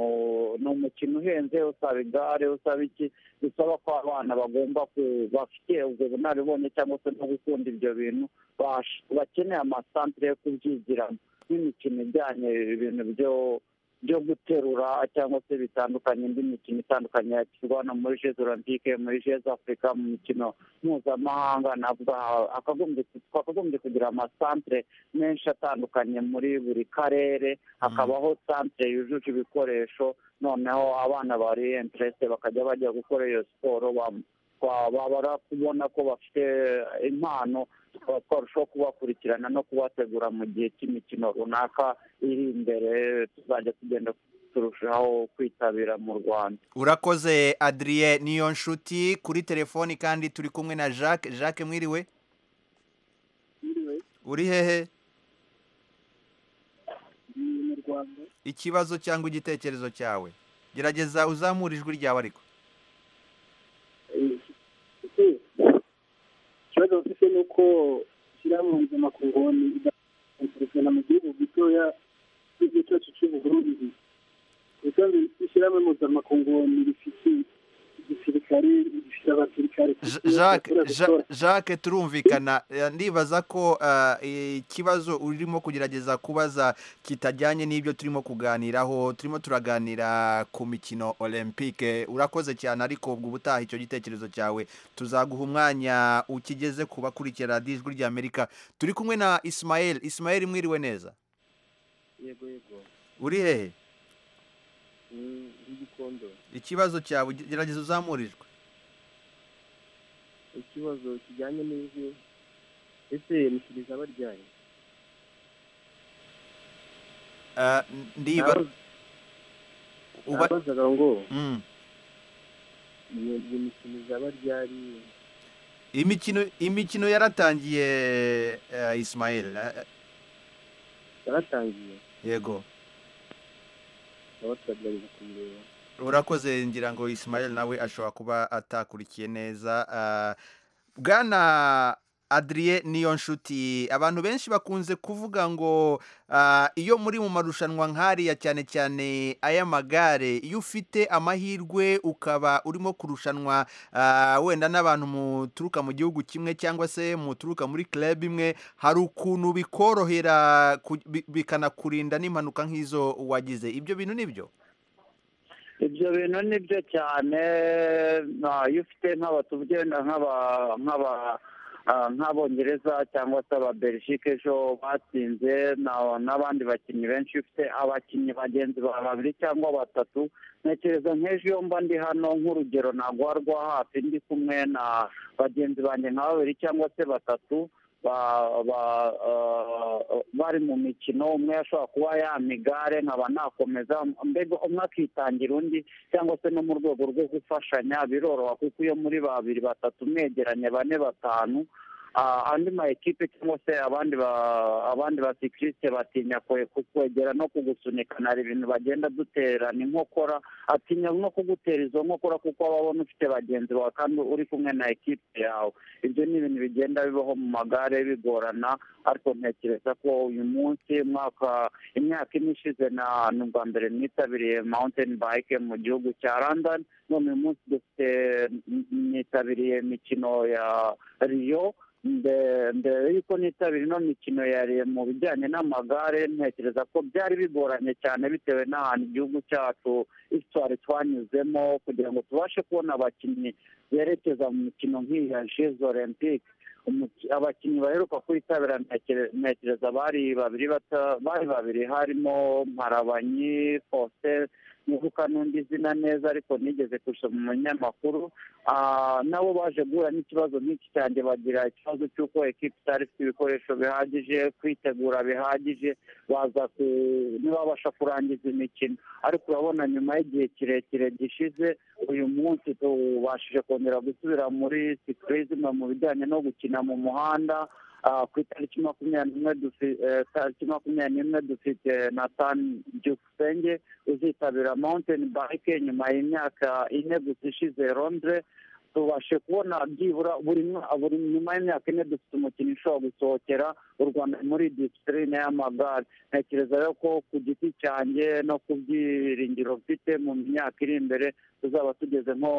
ni umukino uhenze usaba igare usaba iki bisaba ko abana bagomba bafite ubwo bunararibonye cyangwa se no gukunda ibyo bintu bakeneye amasantire yo kubyigiramo n'imikino ijyanye ibintu byo byo guterura cyangwa se bitandukanye indi mikino itandukanye yakirwa hano muri jezi olympique muri jezi afurika mu mikino mpuzamahanga navuga twakagombye kugira amasantire menshi atandukanye muri buri karere hakabaho santire yujuje ibikoresho noneho abana bari interese bakajya bajya gukora iyo siporo babara kubona ko bafite impano tukaba twarushaho kubakurikirana no kubategura mu gihe cy'imikino runaka iri imbere tuzajya tugenda turushaho kwitabira mu rwanda urakoze adriye niyo nshuti kuri telefoni kandi turi kumwe na jacques jacques mwiriwe uri hehe ikibazo cyangwa igitekerezo cyawe gerageza uzamure ijwi ryawe ariko ikibazo bafite ni uko ishyirahamwe mpuzamakungu idakurikiranwa mu gihugu gitoya cy'igihugu cyacu cy'uburundi kandi ishyirahamwe mpuzamakungu rifite igisirikare rifite abasirikare Jacques Ja- Jacques turumvikana Eh, ndibaza ko eh, ikibazo urimo kugerageza kubaza kitajyanye n'ibyo turimo kuganiraho turimo turaganira ku mikino olympique urakoze cyane ariko ubwo ubutaha icyo gitekerezo cyawe tuzaguha umwanya ukigeze ku bakurikira radiyo ijwi ry'amerika turi kumwe na Ismael Ismael mwiriwe neza yego yego uri hehe igikondo ikibazo cyawe gerageza uzamurirwe ikibazo kijyanye n'ijwi ese mushyiriza abaryaye Eh, ndiba uba nabazaga ngo Mm. iyo iyo mikino izaba ryari imikino imikino yaratangiye eh, Ismail eh, yaratangiye yego tukaba turagerageza kuyireba urakoze ngira ngo Ismail nawe ashobora kuba atakurikiye neza ah, bwana Adrien niyo nshuti abantu benshi bakunze kuvuga ngo ah, iyo muri mu marushanwa nk'ariya cyane cyane ay'amagare iyo ufite amahirwe ukaba urimo kurushanwa ah, wenda n'abantu muturuka mu gihugu kimwe cyangwa se muturuka muri club imwe hari ukuntu bikorohera ku- bi- bikanakurinda n'impanuka nk'izo wagize ibyo bintu nibyo ibyo bintu ni byo cyane na- iyo ufite nk'aba tugenda nk'aba nk'aba ah, nk'abongereza cyangwa se ababerishike ejo batsinze na- n'abandi bakinnyi benshi iyo ufite abakinnyi bagenzi bawe babiri cyangwa batatu ntekereza nk'ejo iyo mba ndi hano nk'urugero ntabwo rwa hafi ndi kumwe na bagenzi banjye nka babiri cyangwa se batatu ba- ba- ah, bari mu mikino umwe ashobora kuba yama igare nkaba nakomeza mbega umwe akitangira undi cyangwa se no mu rwego rwo gufashanya biroroha kuko iyo muri babiri batatu mwegeranye bane batanu ah, andi ma ekipe cyangwa se abandi ba- abandi basikirite batinya kwe- kukwegera no kugusunikana hari ibintu bagenda duterana inkokora atinya no kugutera izo nkokora kuko aba abona ufite bagenzi bawe kandi uri kumwe na ekipe yawe ibyo ni ibintu bigenda bibaho mu magare bigorana ariko ntekereza ko uyu munsi mwaka imyaka ine ishize na ni ubwa mbere nitabiriye mountain bike mu gihugu cya london none uyu munsi dufite nitabiriye imikino ya riyo mbe- mbere y'uko nitabira ino mikino yariye mu bijyanye n'amagare ntekereza ko byari bigoranye cyane bitewe n'ahantu igihugu cyacu isitwari twanyuzemo kugira ngo tubashe kubona abakinnyi berekeza mu mikino nk'iyi ya jezi olympique Umuki- abakinnyi baheruka kuyitabira ntekere- ntekereza bari babiri bata- bari babiri harimo mparabanyi faustin imodoka n'undi zina neza ariko nigeze gusoma mu munyamakuru Ah, nabo baje guhura n'ikibazo nk'iki cyanjye bagira ikibazo cy'uko ekipa itari ifite ibikoresho bihagije kwitegura bihagije baza ku- ntibabasha kurangiza imikino ariko urabona nyuma y'igihe kirekire gishize uyu munsi tubashije kongera gusubira muri sikurizima mu bijyanye no gukina mu muhanda Ah, ku itariki makumyabiri n'imwe dufi- eh, tariki makumyabiri n'imwe dufite natani byukusenge uzitabira mountain bike nyuma y'imyaka ine gusa ishize londres tubashe kubona byibura buri mwa- buri nyuma y'imyaka ine dufite umukino ushobora gusohokera u rwanda muri disipurine y'amagare ntekereza rero ko ku giti cyanjye no ku byiringiro mfite mu myaka iri imbere tuzaba tugeze nko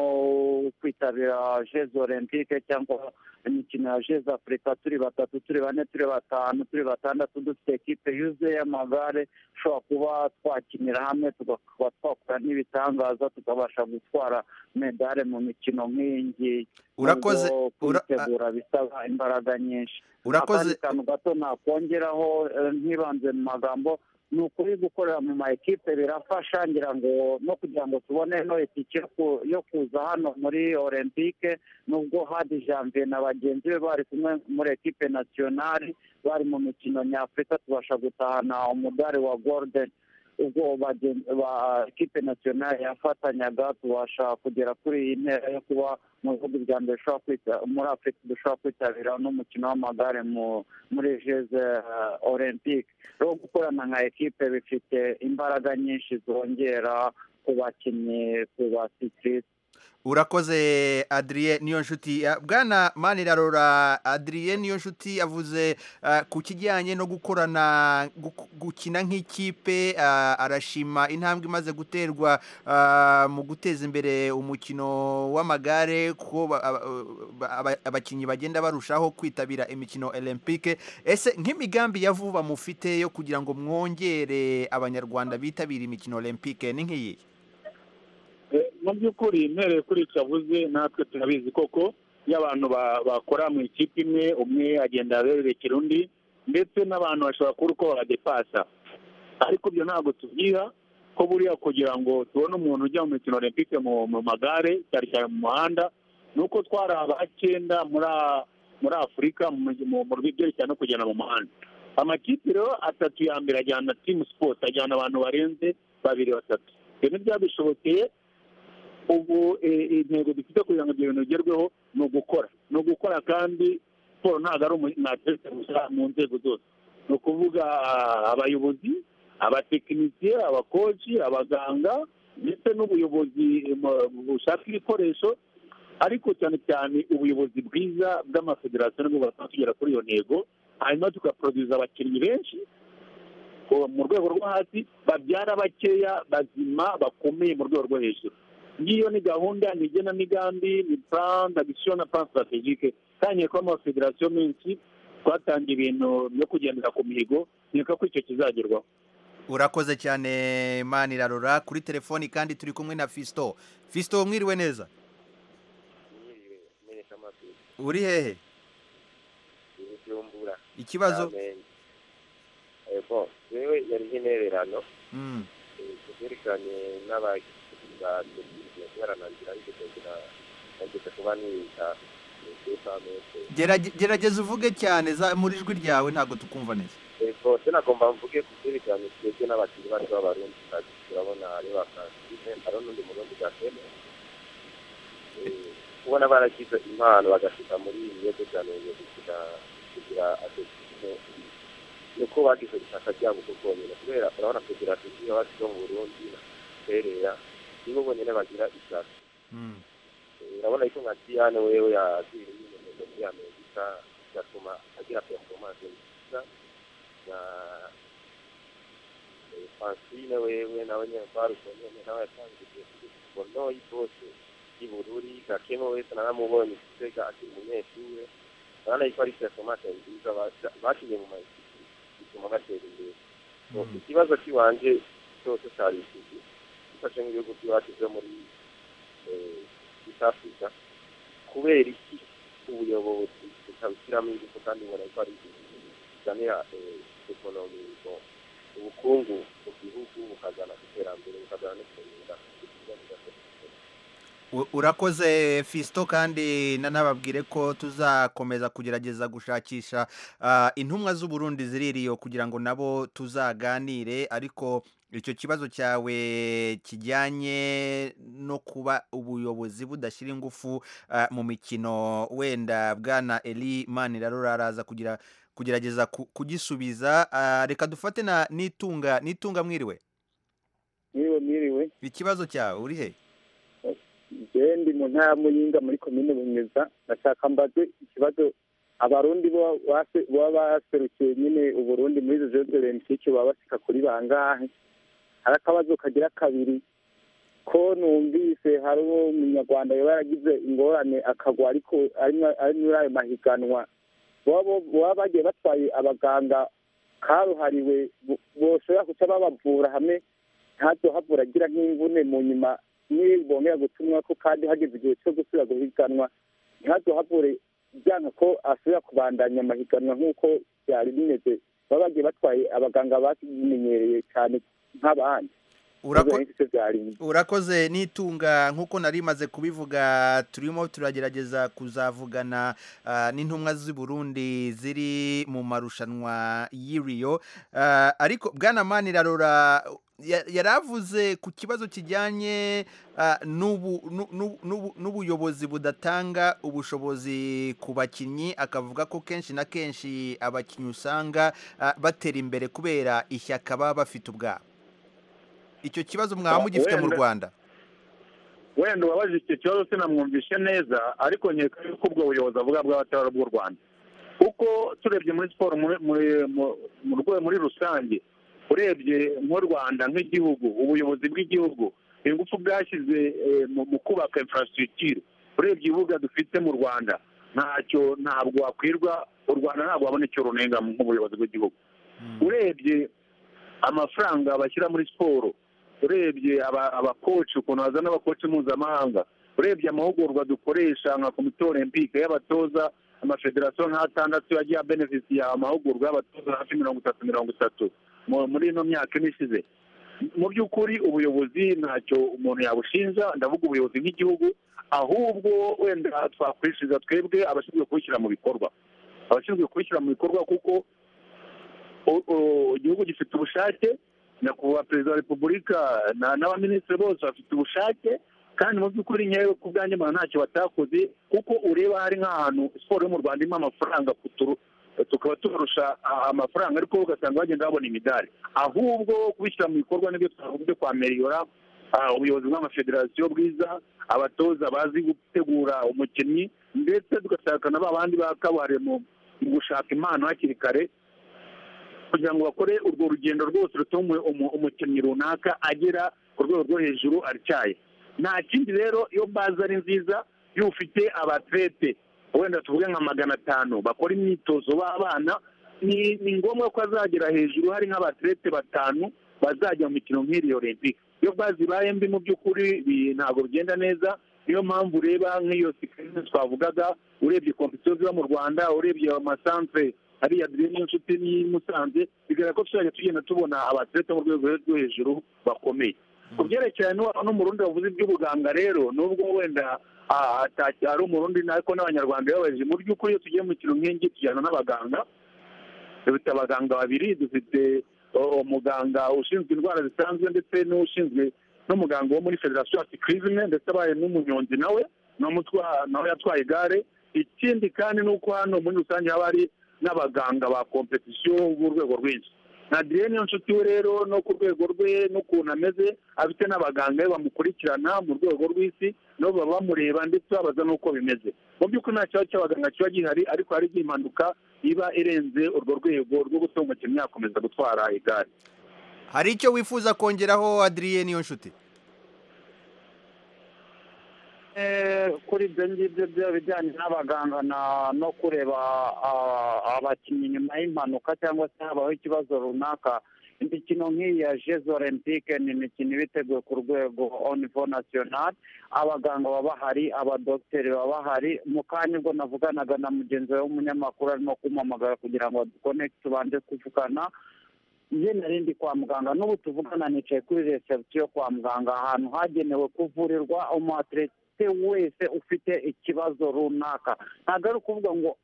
kwitabira jeze olympique cyangwa imikino ya jeze afurika turi batatu turi bane turi batanu turi batandatu dufite ekipe yuzuye y'amagare dushobora kuba twakinira hamwe tukaba twakora n'ibitangaza tukabasha gutwara medale mu mikino nk'iyi ngiyi Urakoze- Nubwo ura- kuyitegura bisaba imbaraga nyinshi urakoze akandi kantu gato nakongeraho eh, ntibanze mu magambo ni ukuri gukorera mu ma ekipe birafasha ngira ngo no kugira ngo tubone no itike yo ku- yo kuza hano muri olympique nubwo hadi janvier na bagenzi be bari kumwe muri ekipe nasiyonari bari mu mikino nyafurika tubasha gutahana umudari wa golden ubwo bagen- ba ekipe nasiyonari yafatanyaga tubasha kugera kuri iyi ntera yo kuba mu bihugu bya mbere dushobora kwita muri afurika dushobora kwitabira n'umukino w'amagare mu- muri jeze eh, olympique rero gukorana nka ekipe bifite imbaraga nyinshi zongera ku bakinnyi ku basitirisi urakoze adriye niyo nshuti bwana manirarora adriye niyo nshuti yavuze eh, ku kijyanye no gukorana gu- gukina nk'ikipe eh, arashima intambwe imaze guterwa eh, mu guteza imbere umukino w'amagare kuko ba- aba- ba- aba- abakinnyi bagenda barushaho kwitabira imikino olympique ese nk'imigambi ya vuba mufite yo kugira ngo mwongere abanyarwanda bitabire imikino olympique ni nk'iyi mu by'ukuri mpereye kuri icyo avuze natwe turabizi koko iyo abantu ba- bakora mu ikipe imwe umwe agenda abererekera undi ndetse n'abantu bashobora kubura uko babadepasa ariko ibyo ntabwo tubyiha ko buriya kugira ngo tubone umuntu ujya mu mikino olympique mu mu magare cyane cyane mu muhanda ni uko twari abakenda muri a- muri afurika mu mu- mu byerekeranye no kugenda mu muhanda amakipe rero atatu ya mbere ajyana timu sipoti ajyana abantu barenze babiri batatu ibyo ntibyabishobokeye ubu eh, intego dufite kugira ngo ibyo bintu bigerweho ni ugukora ni ugukora kandi siporo ntabwo ari umwateretse gusa mu nzego zose ni ukuvuga ah, abayobozi abatekinisiye abakoci abaganga ndetse n'ubuyobozi eh, mu- bushaka ibikoresho ariko cyane cyane ubuyobozi bwiza bw'amafederasiyo nibwo bwatuma tugera kuri iyo ntego hanyuma tugaproduza abakinnyi benshi ubu mu rwego rwo hasi babyara bakeya bazima bakomeye mu rwego rwo hejuru ngiyo ni gahunda ni igenamigambi ni plan d'action na plan strategique tangiye kuba amafederasiyo menshi twatangiye ibintu byo kugendera ku mihigo nkeka ko icyo kizagerwaho urakoze cyane manirarora kuri telefoni kandi turi kumwe na fisto fisto mwiriwe neza uri hehe ibyumbura ikibazo ego yewe yari intererano Mm, kubyerekanye n'abagize kubera nangira ariko kugira nageze kuba niga kuri famese gerage- gerageza uvuge cyane za- muri ijwi ryawe ntabwo tukumva neza ego sinagomba mvuge kubyerekanye twebwe n'abakinnyi bacu b'abarundi kazi turabona ari ba francine hari n'undi murundi gatene kubona baragize impano bagashika muri ibiyobyabwenge kugira kugira atesitime nuko bagize ishaka ryabo uko bwonyine kubera urabona kugira tugira abacu bo mu burundi na serera nibo bonyine bagira ishaka Mm, urabona yuko nka diyane wewe yagiye yimenyereza muri amerika bigatuma agira performance nziza na eh, francine wewe nawe nyine barukonyene nawe yatangiye bono y'ibose y'ibururi gakemo wese naramubonye igitega akiri umunyeshure urabona yuko ari performance nziza basa- bakinye mu mayisiti bituma batera imbere So, mm. ikibazo cy'iwanjye cyose cyari ikiki gifashe nk'ibihugu by'iwacu byo muri East Africa kubera iki ubuyobozi butabishyiramo ingufu kandi ubona ko ari ibintu bizanira ekonomi ubukungu mu gihugu bukazana ku iterambere bukazana no kumenyera U- urakoze fisito kandi nanababwire ko tuzakomeza kugerageza gushakisha ah, intumwa z'uburundi ziri iriyo kugira ngo nabo tuzaganire ariko icyo kibazo cyawe kijyanye no kuba ubuyobozi budashyira ingufu ah, mu mikino wenda bwana eli manirarora araza kugira kugerageza ku- kugisubiza Ah, reka dufate na nitunga nitunga mwiriwe mwiriwe mwiriwe ikibazo cyawe uri he njyewe ndi mu ntara muyinga muri komine bunyuza ndashaka mbaze ikibazo abarundi bo- base- baba baserukiye nyine uburundi muri izo jeux olympique baba basika kuri bangahe hari akabazo kagira kabiri ko numvise hari umunyarwanda yaba yaragize ingorane akagwa ariko ari mwa- ari muri ayo mahiganwa baba bo- baba bagiye batwaye abaganga karuhariwe bo- boshobora guca babavura hamwe ntabyo havura agira nk'imvune mu nyuma niyo bongera gutumwa ko kandi hageze igihe cyo gusubira guhiganwa ntabyo havure byanga ko asubira kubandanya amahiganwa nk'uko byari bimeze baba bagiye batwaye abaganga babimenyereye cyane nk'abandi Urako- Ivyo nivyo vyari inyuma. urakoze nitunga nk'uko nari maze kubivuga turimo turagerageza kuzavugana ah, n'intumwa z'i Burundi ziri mu marushanwa y'iriyo Ah, ariko bwana manirarora ya- yaravuze ku kibazo kijyanye ah, n'ubu- nu- nu- nubu- n'ubuyobozi budatanga ubushobozi ku bakinnyi akavuga ko kenshi na kenshi abakinnyi usanga ah, batera imbere kubera ishyaka baba bafite ubwabo icyo kibazo mwaba Ah, mugifite mu wenda- rwanda wenda uwabaje icyo kibazo sinamwumvishe neza ariko nkeka yuko ubwo buyobozi avuga bw'abatari ubw'u rwanda kuko turebye muri siporo muri muri mu- mu rwego muri rusange urebye nk'u rwanda nk'igihugu ubuyobozi bw'igihugu ingufu bwashyize eh, mu mu kubaka infrastructure urebye ibibuga dufite mu rwanda ntacyo ntabwo wakwirwa u rwanda ntabwo wabona icyo runenga nk'ubuyobozi bw'igihugu urebye amafaranga bashyira muri siporo urebye aba- abakoci ukuntu bazana abakoci mpuzamahanga urebye amahugurwa dukoresha nka komite olympique y'abatoza amafederasiyo nk'atandatu yagiye abenefisiya amahugurwa y'abatoza hafi mirongo itatu mirongo itatu mu- muri ino myaka ine ishize mu by'ukuri ubuyobozi ntacyo umuntu yabushinja ndavuga ubuyobozi bw'igihugu ahubwo wenda twakwishiriza twebwe abashinzwe kubishyira mu bikorwa abashinzwe kubishyira mu bikorwa kuko o- o- igihugu gifite ubushake nyakubahwa perezida wa repubulika na- n'abaminisitiri bose bafite ubushake kandi mu by'ukuri nkewe ku bwanjye mbona ntacyo batakoze kuko ureba hari nk'ahantu siporo yo mu rwanda irimo amafaranga kuturu- tukaba tubarusha a- amafaranga ariko ugasanga bagenda babona imidari ahubwo kubishyira mu bikorwa nibyo twavuga byo kwa meriyora ah, ubuyobozi bw'amafederasiyo bwiza abatoza bazi gutegura umukinnyi ndetse tugashaka na ba bandi bakabuhariye mu mu gushaka impano hakiri kare kugira ngo bakore urwo rugendo rwose rutuma umu- umu- umukinnyi runaka agera ku rwego rwo hejuru atyaye nta kindi rero iyo baza ari nziza iyo ufite abatlete wenda tuvuge nka magana atanu bakora imyitozo b'abana ni ni ngombwa ko azagera hejuru hari nk'abatlete batanu bazajya mu mikino nk'iri olympic iyo bazi ibaye mbi mu by'ukuri bi- ntabwo bigenda neza niyo mpamvu ureba nk'iyo sikarine twavugaga urebye kompetiyo ziba mu rwanda urebye amasantere hariya dore n'inshuti n'i Musanze bigaragara ko tuzajya tugenda tubona abatlete bo mu rwego rwo hejuru bakomeye ku byerekeranye n'uwa- n'umurundi wavuze iby'ubuganga rero nubwo wenda ah, ataki- ari umurundi ariko n'abanyarwanda bibabaje mu by'ukuri iyo tugiye mu kintu nk'ingi tujyana n'abaganga dufite abaganga babiri dufite uh, umuganga ushinzwe indwara zisanzwe ndetse n'ushinzwe n'umuganga wo muri federasiyo asikirizime ndetse abaye n'umunyonzi nawe n'umutwa- nawe yatwaye igare ikindi kandi ni uko hano muri rusange haba hari n'abaganga ba kompetisiyo b'urwego rwinshi nta direne nshuti we rero no ku rwego rwe n'ukuntu ameze afite n'abaganga be bamukurikirana mu rwego rw'isi nabo baba bamureba ndetse babaza n'uko bimeze mu by'ukuri nta kibazo cy'abaganga kiba gihari ariko hari igihe impanuka iba irenze urwo rwego rwo gutuma umukinnyi yakomeza gutwara igare hari icyo wifuza kongeraho adrienne niyo nshuti Eh, kuri ibyo ngibyo byo bijyanye n'abaganga na- no kureba ah, abakinnyi nyuma y'impanuka cyangwa se habaho ikibazo runaka imikino nk'iyi ya jeux olympique ni imikino iba iteguwe ku rwego au niveau national abaganga baba bahari abadogiteri baba bahari mu kanya ubwo navuganaga na mugenzi wawe w'umunyamakuru arimo kumpamagara kugira ngo dukonekite tubanje kuvugana njye nari ndi kwa muganga n'ubu tuvugana nicaye kuri reception yo kwa muganga ahantu hagenewe kuvurirwa umu atlete ute wese ufite ikibazo runaka ntabwo ari ukuvuga ngo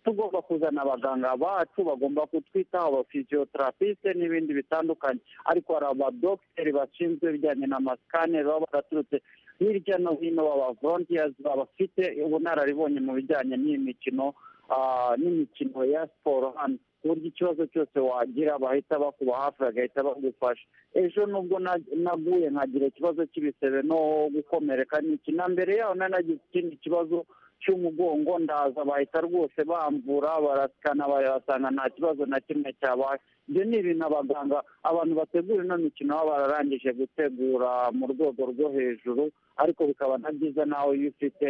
tugomba kuzana abaganga bacu bagomba kutwitaho aba physiotherapiste n'ibindi bitandukanye ariko hari abadogiteri bashinzwe ibijyanye na masikaneri baba baraturutse hirya no hino baba volunteers babafite ubunararibonye mu bijyanye n'iyi mikino ah, n'imikino ya siporo hano ku buryo ikibazo cyose wagira bahita bakuba hafi bagahita bagufasha ejo nubwo na- naguye nkagira ikibazo cy'ibisebe no gukomereka n'iki na mbere yaho nari nagize ikindi kibazo cy'umugongo ndaza bahita rwose bamvura barasikana barasanga nta kibazo na kimwe cyabaye ibyo ni ibintu abaganga abantu bategura ino mikino baba bararangije gutegura mu rwego rwo hejuru ariko bikaba na byiza nawe iyo ufite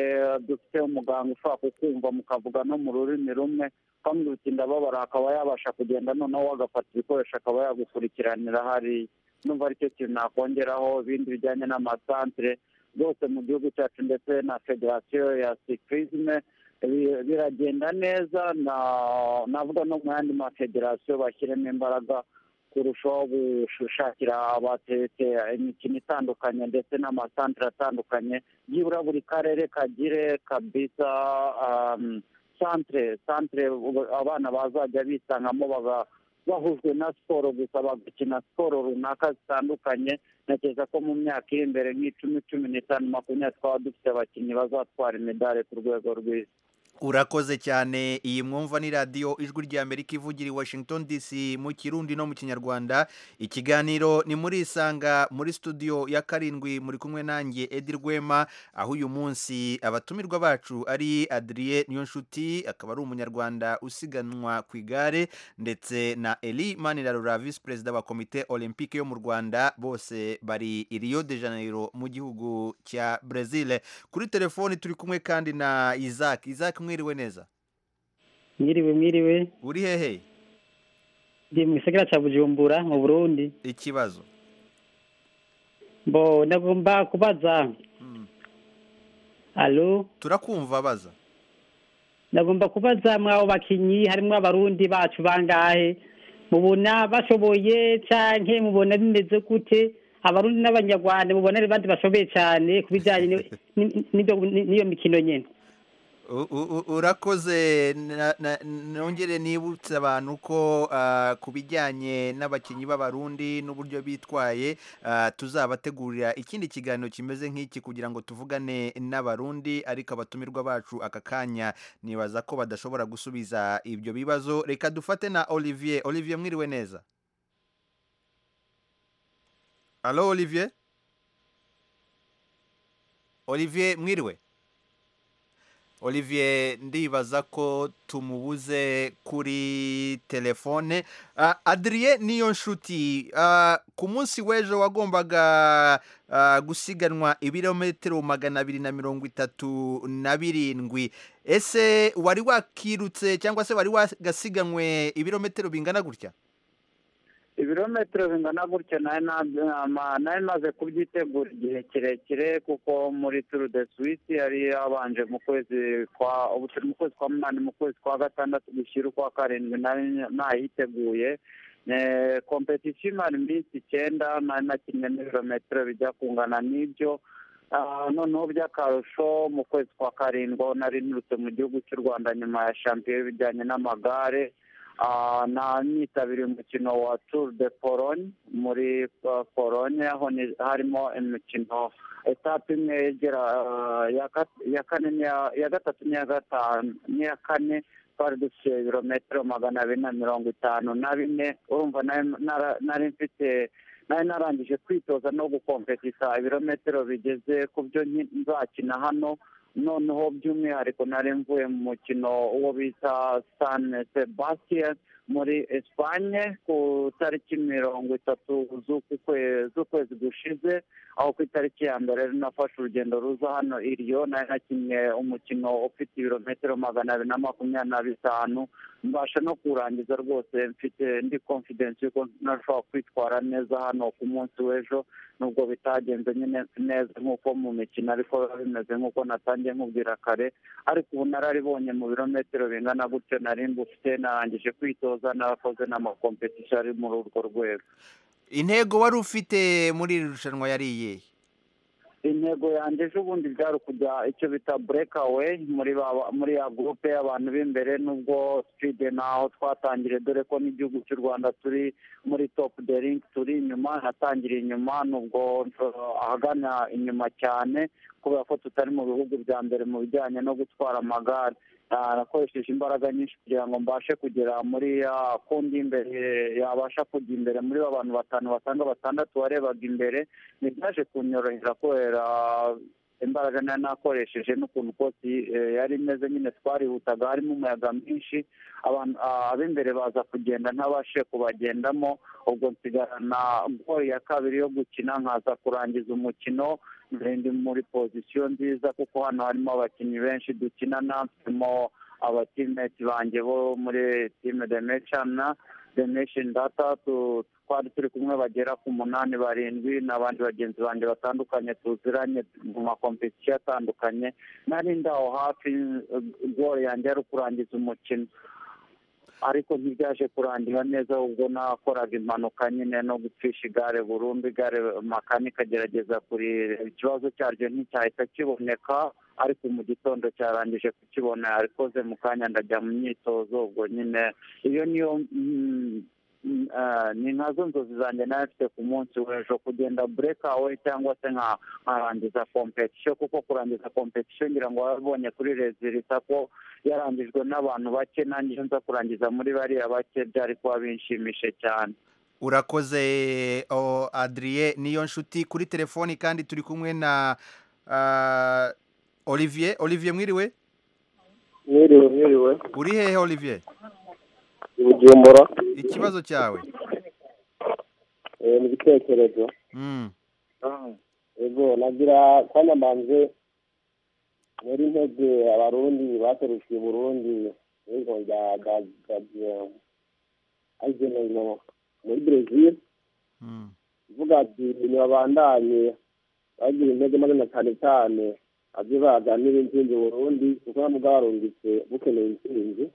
dufite umuganga ushobora kukumva mukavuga no mu rurimi rumwe ukamubwira uti ndababara akaba yabasha kugenda noneho agafata ibikoresho akaba yagukurikiranira hariya numva aricyo kintu nakongeraho ibindi bijyanye n'amasantere rwose mu gihugu cyacu ndetse na federasiyo ya sikirizime bi- biragenda neza na- navuga no mu yandi mafederasiyo bashyiremo imbaraga kurushaho gushakira abatete imikino itandukanye ndetse n'amasantere atandukanye byibura buri karere kagire kabisa um, santere santere ubu- abana bazajya bisangamo baga bahujwe na siporo gusa bagakina siporo runaka zitandukanye ntekereza ko mu myaka iri imbere nk'icumi cumi n'itanu makumyabiri twaba dufite abakinnyi bazatwara imidari ku rwego rw'isi urakoze cyane iyi mwumva ni radiyo ijwi rya amerika ivugira i washington dc mu kirundi no mu kinyarwanda ikiganiro ni muri isanga muri studio ya karindwi muri kumwe nanjye edi rwema aho uyu munsi abatumirwa bacu ari adriye niyonshuti akaba ari umunyarwanda usiganwa ku igare ndetse na eli manirarura visi perezida wa komite olympique yo mu rwanda bose bari i rio de janeiro mu gihugu cya brezil kuri telefoni turi kumwe kandi na isaac isaac mwiriwe neza mwiriwe mwiriwe uri hehe ndi mu gisagara cya bujumbura mu burundi ikibazo mbo ndagomba kubaza alo turakumva baza ndagomba kubaza mw'abo bakinyi harimo abarundi bacu bangahe mubona bashoboye canke mubona bimeze gute abarundi n'abanyarwanda mubona ari bandi bashoboye cane ku bijanye ni- ni- n'ivyo- ni- n'iyo mikino nyene U- u- u- urakoze na- na- nongere nibutse abantu ko ah, ku bijyanye n'abakinnyi b'abarundi n'uburyo bitwaye ah, tuzabategurira ikindi kiganiro kimeze nk'iki kugira ngo tuvugane n'abarundi ariko abatumirwa bacu aka kanya nibaza ko badashobora gusubiza ibyo bibazo reka dufate na olivier olivier mwiriwe neza alo olivier olivier mwiriwe olivier ndibaza ko tumubuze kuri telefone Ah, adrien niyo nshuti ah, ku munsi w'ejo wagombaga ah, gusiganwa ibirometero magana abiri na mirongo itatu na birindwi ese wari wakirutse cyangwa se wari wagasiganwe ibirometero bingana gutya ibirometero bingana gutyo nari na- ma- nari maze kubyitegura igihe kirekire kuko muri turu de suwisi yari yabanje mu kwezi kwa ubu turi mu kwezi kwa munani mu kwezi kwa gatandatu gushyira ukwa karindwi nari nayiteguye Eh, kompetisiyo imara iminsi icyenda nari nakinnye n'ibirometero bijya kungana n'ibyo Ah, noneho by'akarusho mu kwezi kwa karindwi aho nari nturutse mu gihugu cy'u rwanda nyuma ya shampiyona y'ibijyanye n'amagare Ah, na nitabiriye umukino wa Tour de Pologne muri uh, Pologne aho ni- harimo imikino etape imwe yegera uh, ya gat- ya kane n'iya- ya gatatu n'iya gatanu n'iya kane twari dufite ibirometero magana abiri na mirongo itanu na bine urumva nari nara- nari mfite nari narangije kwitoza no gukompetisa ibirometero bigeze ku byo nki- nzakina hano noneho by'umwihariko nari mvuye mu mukino uwo bita san sebastian muri espanye ku tariki mirongo itatu z'uku kwe- z'ukwezi gushize aho ku itariki ya mbere rero nafashe urugendo ruza hano iriyo nari nakinnye umukino ufite ibirometero magana abiri na makumyabiri na bitanu mbasha no kurangiza rwose mfite ndi confidence yuko nashobora kwitwara neza hano ku munsi w'ejo nubwo bitagenze nyine neza nk'uko mu mikino ariko biba bimeze nk'uko natangiye nkubwira kare ariko ubu nararibonye mu birometero bingana gutyo nari mbufite narangije kwitoza narakoze n'amakompetisiyo ari muri urwo rwego intego wari ufite muri iri rushanwa yari iyihe intego yanjye ejo bundi byari ukujya icyo bita bureka weyi muri ba- muri ya gurupe y'abantu b'imbere nubwo sipide naho twatangire dore ko n'igihugu cy'u rwanda turi muri topu de ringi turi inyuma natangiriye inyuma nubwo nshobora ahagana inyuma cyane kubera ko tutari mu bihugu bya mbere mu bijyanye no gutwara amagare Ah, nakoresheje imbaraga nyinshi kugira ngo mbashe kugera muri ya kundi imbere yabasha kujya imbere muri ba bantu batanu batanga batandatu warebaga imbere ntibyaje kunyorohera kubera imbaraga nari nakoresheje n'ukuntu kose eh, yari imeze nyine twarihutaga harimo umuyaga mwinshi abantu ah, ab'imbere baza kugenda ntabashe kubagendamo ubwo nsigarana gori ya kabiri yo gukina nkaza kurangiza umukino ndi muri pozisiyo nziza kuko hano harimo abakinnyi benshi dukinana mfitemo abatimeti banjye bo muri time demeshana demesheni data tu- twari turi kumwe bagera ku munani barindwi n'abandi bagenzi banjye batandukanye tuziranye mu makompetisiyo atandukanye nari ndaho hafi gori yanjye yari kurangiza umukino ariko ntibyaje kurangira neza ubwo nakoraga impanuka nyine no gupfisha igare burundu igare makanika agerageza kurireba ikibazo cyaryo nticyahita kiboneka ariko mu gitondo cyarangije kukibona yarikoze mu kanya ndajya mu myitozo ubwo nyine iyo niyo mm, mm, ah, ni nkazo nzozi zanjye nayo mfite ku munsi w'ejo kugenda burekawe cyangwa se nka- nkarangiza kompetisiyo kuko kurangiza kompetisiyo ngira ngo wabonye kuri rezilita ko yarangijwe n'abantu bake nanjye iyo nza kurangiza muri bariya bake byari kuba binshimishije cyane urakoze o adriye niyo nshuti kuri telefoni kandi turi kumwe na ah, olivier olivier mwiriwe mwiriwe mwiriwe uri hehe olivier i bujumbura ikibazo cyawe eh, mu gitekerezo Mm. ego nagira twanyamanze muri ntege abarundi baserukiye burundi ego rya ageneno muri brezil ivuga ati ntibabandanye bagira intege magana cyane cyane abyo baganira intsinzi burundi kuko nabo bwarungitse bukeneye intsinzi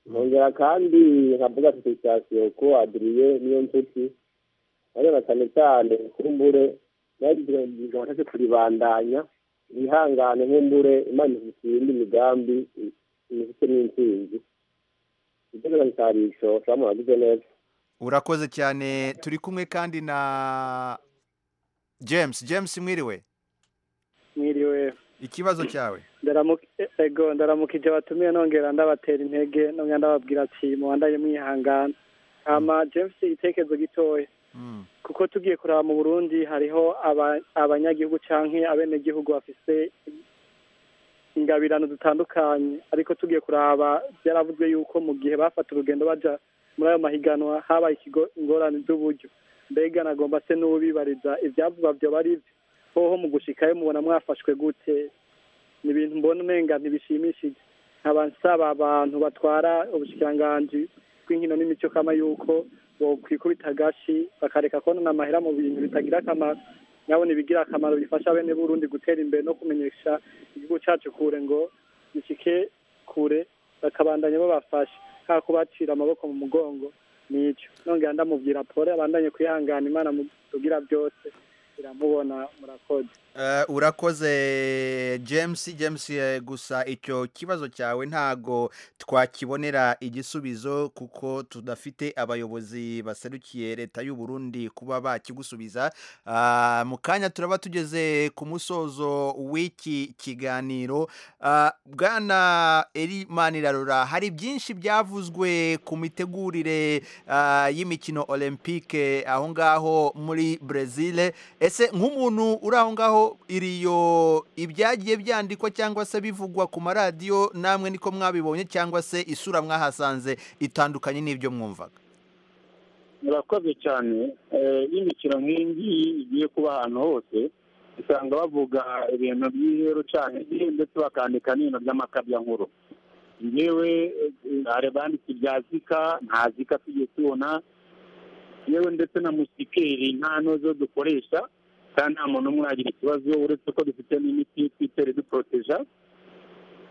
nkongera kandi nkavuga felicitasiyo ko adiriye niyo nshuti areba cyane cyane kumbure nagize watashe kuribandanya wihangane nkumbure imana ifitiye indi migambi imifite n'intsinzi ibyo nagasarisho shamu wagize neza urakoze cyane turi kumwe kandi na james james mwiriwe mwiriwe ikibazo cyawe Ndaramuki- ego ndaramukije batumiye nongera ndabatera intege nongera ndababwira ati mubandaye mwihangana hama james igitekerezo gitoya Mm. kuko tugiye kuraba mu burundi hariho aba- abanyagihugu canke abenegihugu bafise ingabirano zitandukanye ariko tugiye kuraba byaravuzwe yuko mu gihe bafata urugendo baja muri ayo mahiganwa habaye ikigo- ingorane z'uburyo mbega nagomba se n'ubibariza ivyavugwa vyoba ari vyo hoho mu gushikayo mubona mwafashwe gute ni ibintu mbona umenga ntibishimishije nkaba nsaba abantu batwara ubushikiranganji bw'inkino n'imico kama yuko bokwikubita agashi bakareka konona amahera mu bintu bitagira akamaro nyabona ibigira akamaro bifasha bene burundi gutera imbere no kumenyesha igihugu cyacu kure ngo gishike kure bakabandanya babafasha nta kubacira amaboko mu mugongo n'icyo nongera ndamubwira pole abandanye kwihangana imana mutugira byose iramubona murakoze Eh, urakoze james james eh, gusa icyo kibazo cyawe ntago twakibonera igisubizo kuko tudafite abayobozi baserukiye leta y'u burundi kuba bakigusubiza Ah, mu kanya turaba tugeze ku musozo w'iki kiganiro Ah, bwana eri manirarora hari byinshi byavuzwe ku mitegurire ah, y'imikino olympique aho ngaho muri brezil ese nk'umuntu uri aho ngaho iriyo ibyagiye byandikwa cyangwa se bivugwa ku maradiyo namwe niko mwabibonye cyangwa se isura mwahasanze itandukanye n'ibyo mwumvaga murakoze cyane Eh, iyo imikino nk'iyi igiye kuba ahantu hose usanga bavuga ibintu by'ihero cyane ndetse bakandika n'ibintu by'amakabyankuru yewe hari banditse ibya zika nta zika tugiye tubona yewe ndetse na musikeri nta n'zo dukoresha kandi nta muntu umwe wagira ikibazo uretse ko dufite n'imiti twitera iduporoteja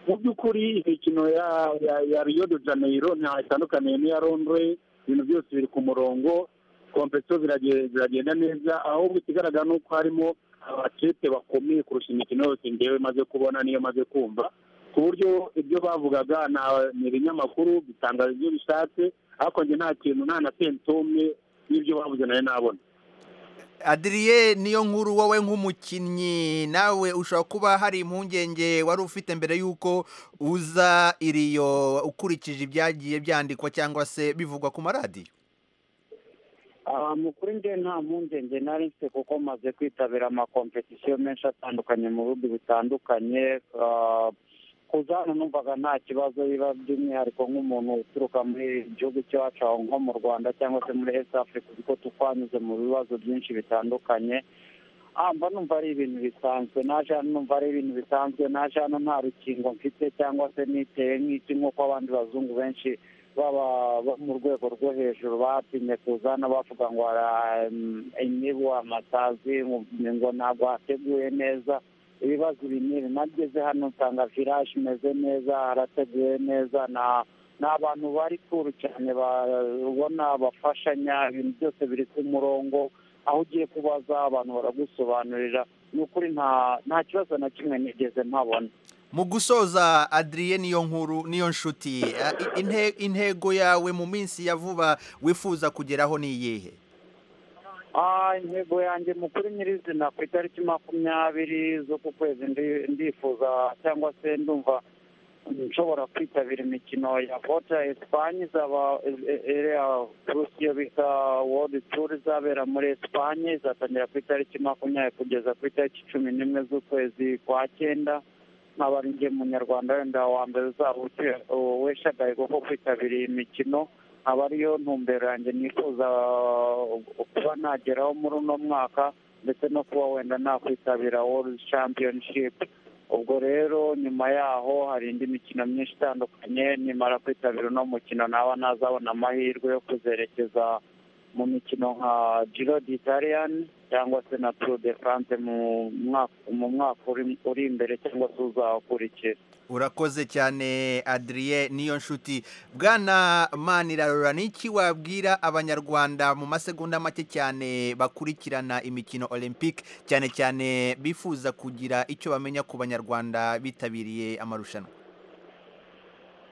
mu by'ukuri imikino ya ya- ya riyo de janeyiro ntaho itandukaniye n'iya londre ibintu byose biri ku murongo kompetisiyo zirage- ziragenda neza ahubwo ikigaragara ni uko harimo abakipe bakomeye kurusha imikino yose ngewe maze kubona niyo maze kumva ku buryo ibyo bavugaga na- ni ibinyamakuru bitangaza ibyo bishatse ariko njye nta kintu nta na sentumwe n'ibyo bavuze nayo nabona adiriye niyo nkuru wowe nk'umukinnyi nawe ushobora kuba hari impungenge wari ufite mbere y'uko uza iriyo ukurikije ibyagiye byandikwa cyangwa se bivugwa ku maradiyo Ah, mu kuri nge nta mpungenge nari mfite kuko maze kwitabira amakompetisiyo menshi atandukanye mu bihugu bitandukanye Ah, kuza hano numvaga nta kibazo biba by'umwihariko nk'umuntu uturuka muri gihugu cyacu aho nko mu rwanda cyangwa se muri east africa kuko tukwanyuze mu bibazo byinshi bitandukanye Ah, mba numva ari ibintu bisanzwe naje hano numva ari ibintu bisanzwe naje hano nta rukingo mfite cyangwa se niteye nk'iki nk'uko abandi bazungu benshi baba bo mu rwego rwo hejuru batinye kuzana bavuga ngo "Ah, mm, imibu amasazi ngo- ngo ntabwo hateguye neza ibibazo ibi n'ibi nageze hano nsanga viraje imeze neza harateguye neza na ni abantu bari kuru cyane ba- ubona bafashanya ibintu byose biri ku murongo aho ugiye kubaza abantu baragusobanurira ni ukuri nta nta kibazo na kimwe nigeze mpabona mu gusoza adiriye niyo nkuru niyo nshuti eh, i- inte- intego yawe mu minsi ya vuba wifuza kugeraho ni iyihe Ah, intego yanjye mu kuri nyirizina ku itariki makumyabiri z'uku kwezi ndi- ndifuza cyangwa se ndumva nshobora kwitabira imikino ya vota esipanye izaba iriya kurusi iyo bita wodi turu izabera muri esipanye izatangira ku itariki makumyabiri kugeza ku itariki cumi n'imwe z'ukwezi kwa cyenda nkaba ari njye munyarwanda wenda wa mbere uzaba uke- weshagaye kuko kwitabira iyi mikino aba ariyo ntumbero yanjye nifuza uh, kuba nageraho muri uno mwaka ndetse no kuba wenda nakwitabira world championship ubwo rero nyuma yaho hari indi mikino myinshi itandukanye nimara kwitabira uno mukino naba nazabona amahirwe yo kuzerekeza mu mikino nka giro d'italian cyangwa se na tour de france mu mwaka mu mwaka uri- uri imbere cyangwa se uzakurikira urakoze cyane adiriye niyo nshuti bwana manirarora ni iki wabwira abanyarwanda mu masegonda make cyane bakurikirana imikino olympique cyane cyane bifuza kugira icyo bamenya ku banyarwanda bitabiriye amarushanwa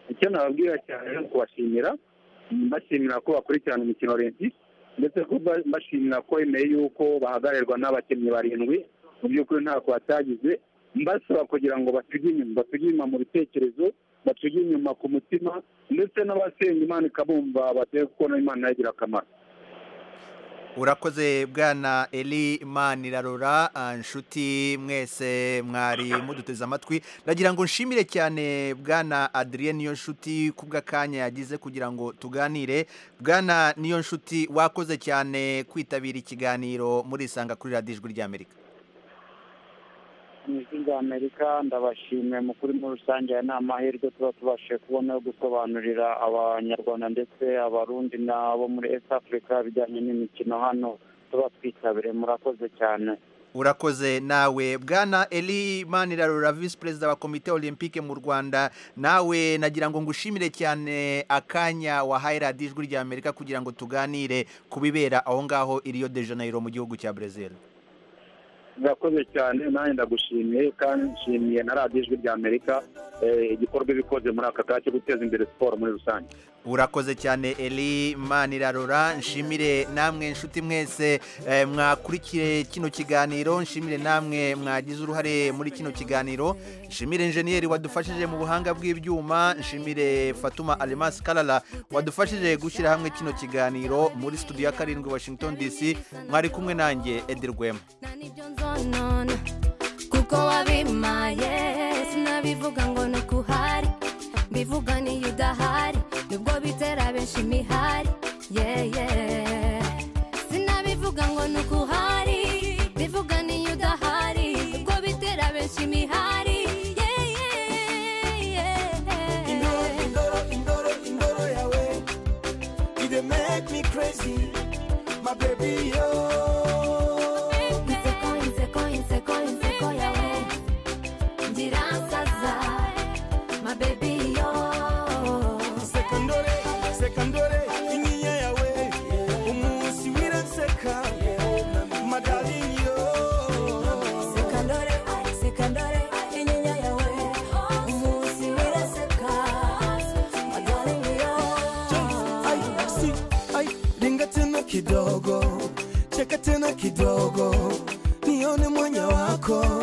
icyo nababwira cyane ni ukubashimira mbashimira ko bakurikirana umukino olympique ndetse ko ba- mbashimira ko bemeye yuko bahagararwa n'abakinnyi barindwi mu by'ukuri ntako batagize mbasaba kugira ngo batuge inyuma batuge inyuma mu bitekerezo batuge inyuma ku mutima ndetse n'abasenga imana ikabumva bateye kuko na imana yagira akamaro urakoze bwana eli manirarora ah, nshuti mwese mwari muduteze amatwi ndagira ngo nshimire cyane bwana adiriye niyo nshuti ku bw'akanya yagize kugira ngo tuganire bwana niyo nshuti wakoze cyane kwitabira ikiganiro murisanga kuri radiyo ijwi ry'amerika mu ijwi rya amerika ndabashimiye mu kuri muri rusange aya ni amahirwe tuba tubashije kubona yo gusobanurira abanyarwanda ndetse abarundi n'abo muri east africa bijyanye n'imikino hano tuba twitabire murakoze cyane urakoze nawe bwana eli manirarora visi perezida wa komite olympique mu rwanda nawe nagira ngo ngushimire cyane akanya wahaye radiyo ijwi rya amerika kugira ngo tuganire ku bibera aho ngaho i rio de janeiro mu gihugu cya brezil murakoze cyane nanjye ndagushimiye kandi nshimiye na radiyo ijwi rya amerika eh, igikorwa ibikoze muri aka kanya cyo guteza imbere siporo muri rusange urakoze cyane eli manirarora nshimire namwe nshuti mwese eh, mwakurikire kino kiganiro nshimire namwe mwagize uruhare muri kino kiganiro nshimire injeniyeri wadufashije mu buhanga bw'ibyuma nshimire fatuma alemasi karara wadufashije gushyira hamwe kino kiganiro muri studio ya karindwi washington dc mwari kumwe nanjye edi rwema nzonona kuko wabimaye sinabivuga ngo ni ukuhari mbivuga niyo udahari nubwo bitera benshi imihari yeye sinabivuga ngo ni ukuhari mbivuga niyo udahari nubwo bitera benshi imihari yeye Indoro, indoro, indoro yawe. You dey make me crazy, my baby, yo. inseko inseko inseko inseko yawe ngira nsaza mabebiyo Sekandore, sekandore, inyinya yawe. Umunsi w'iranseka, my darling, yo. uko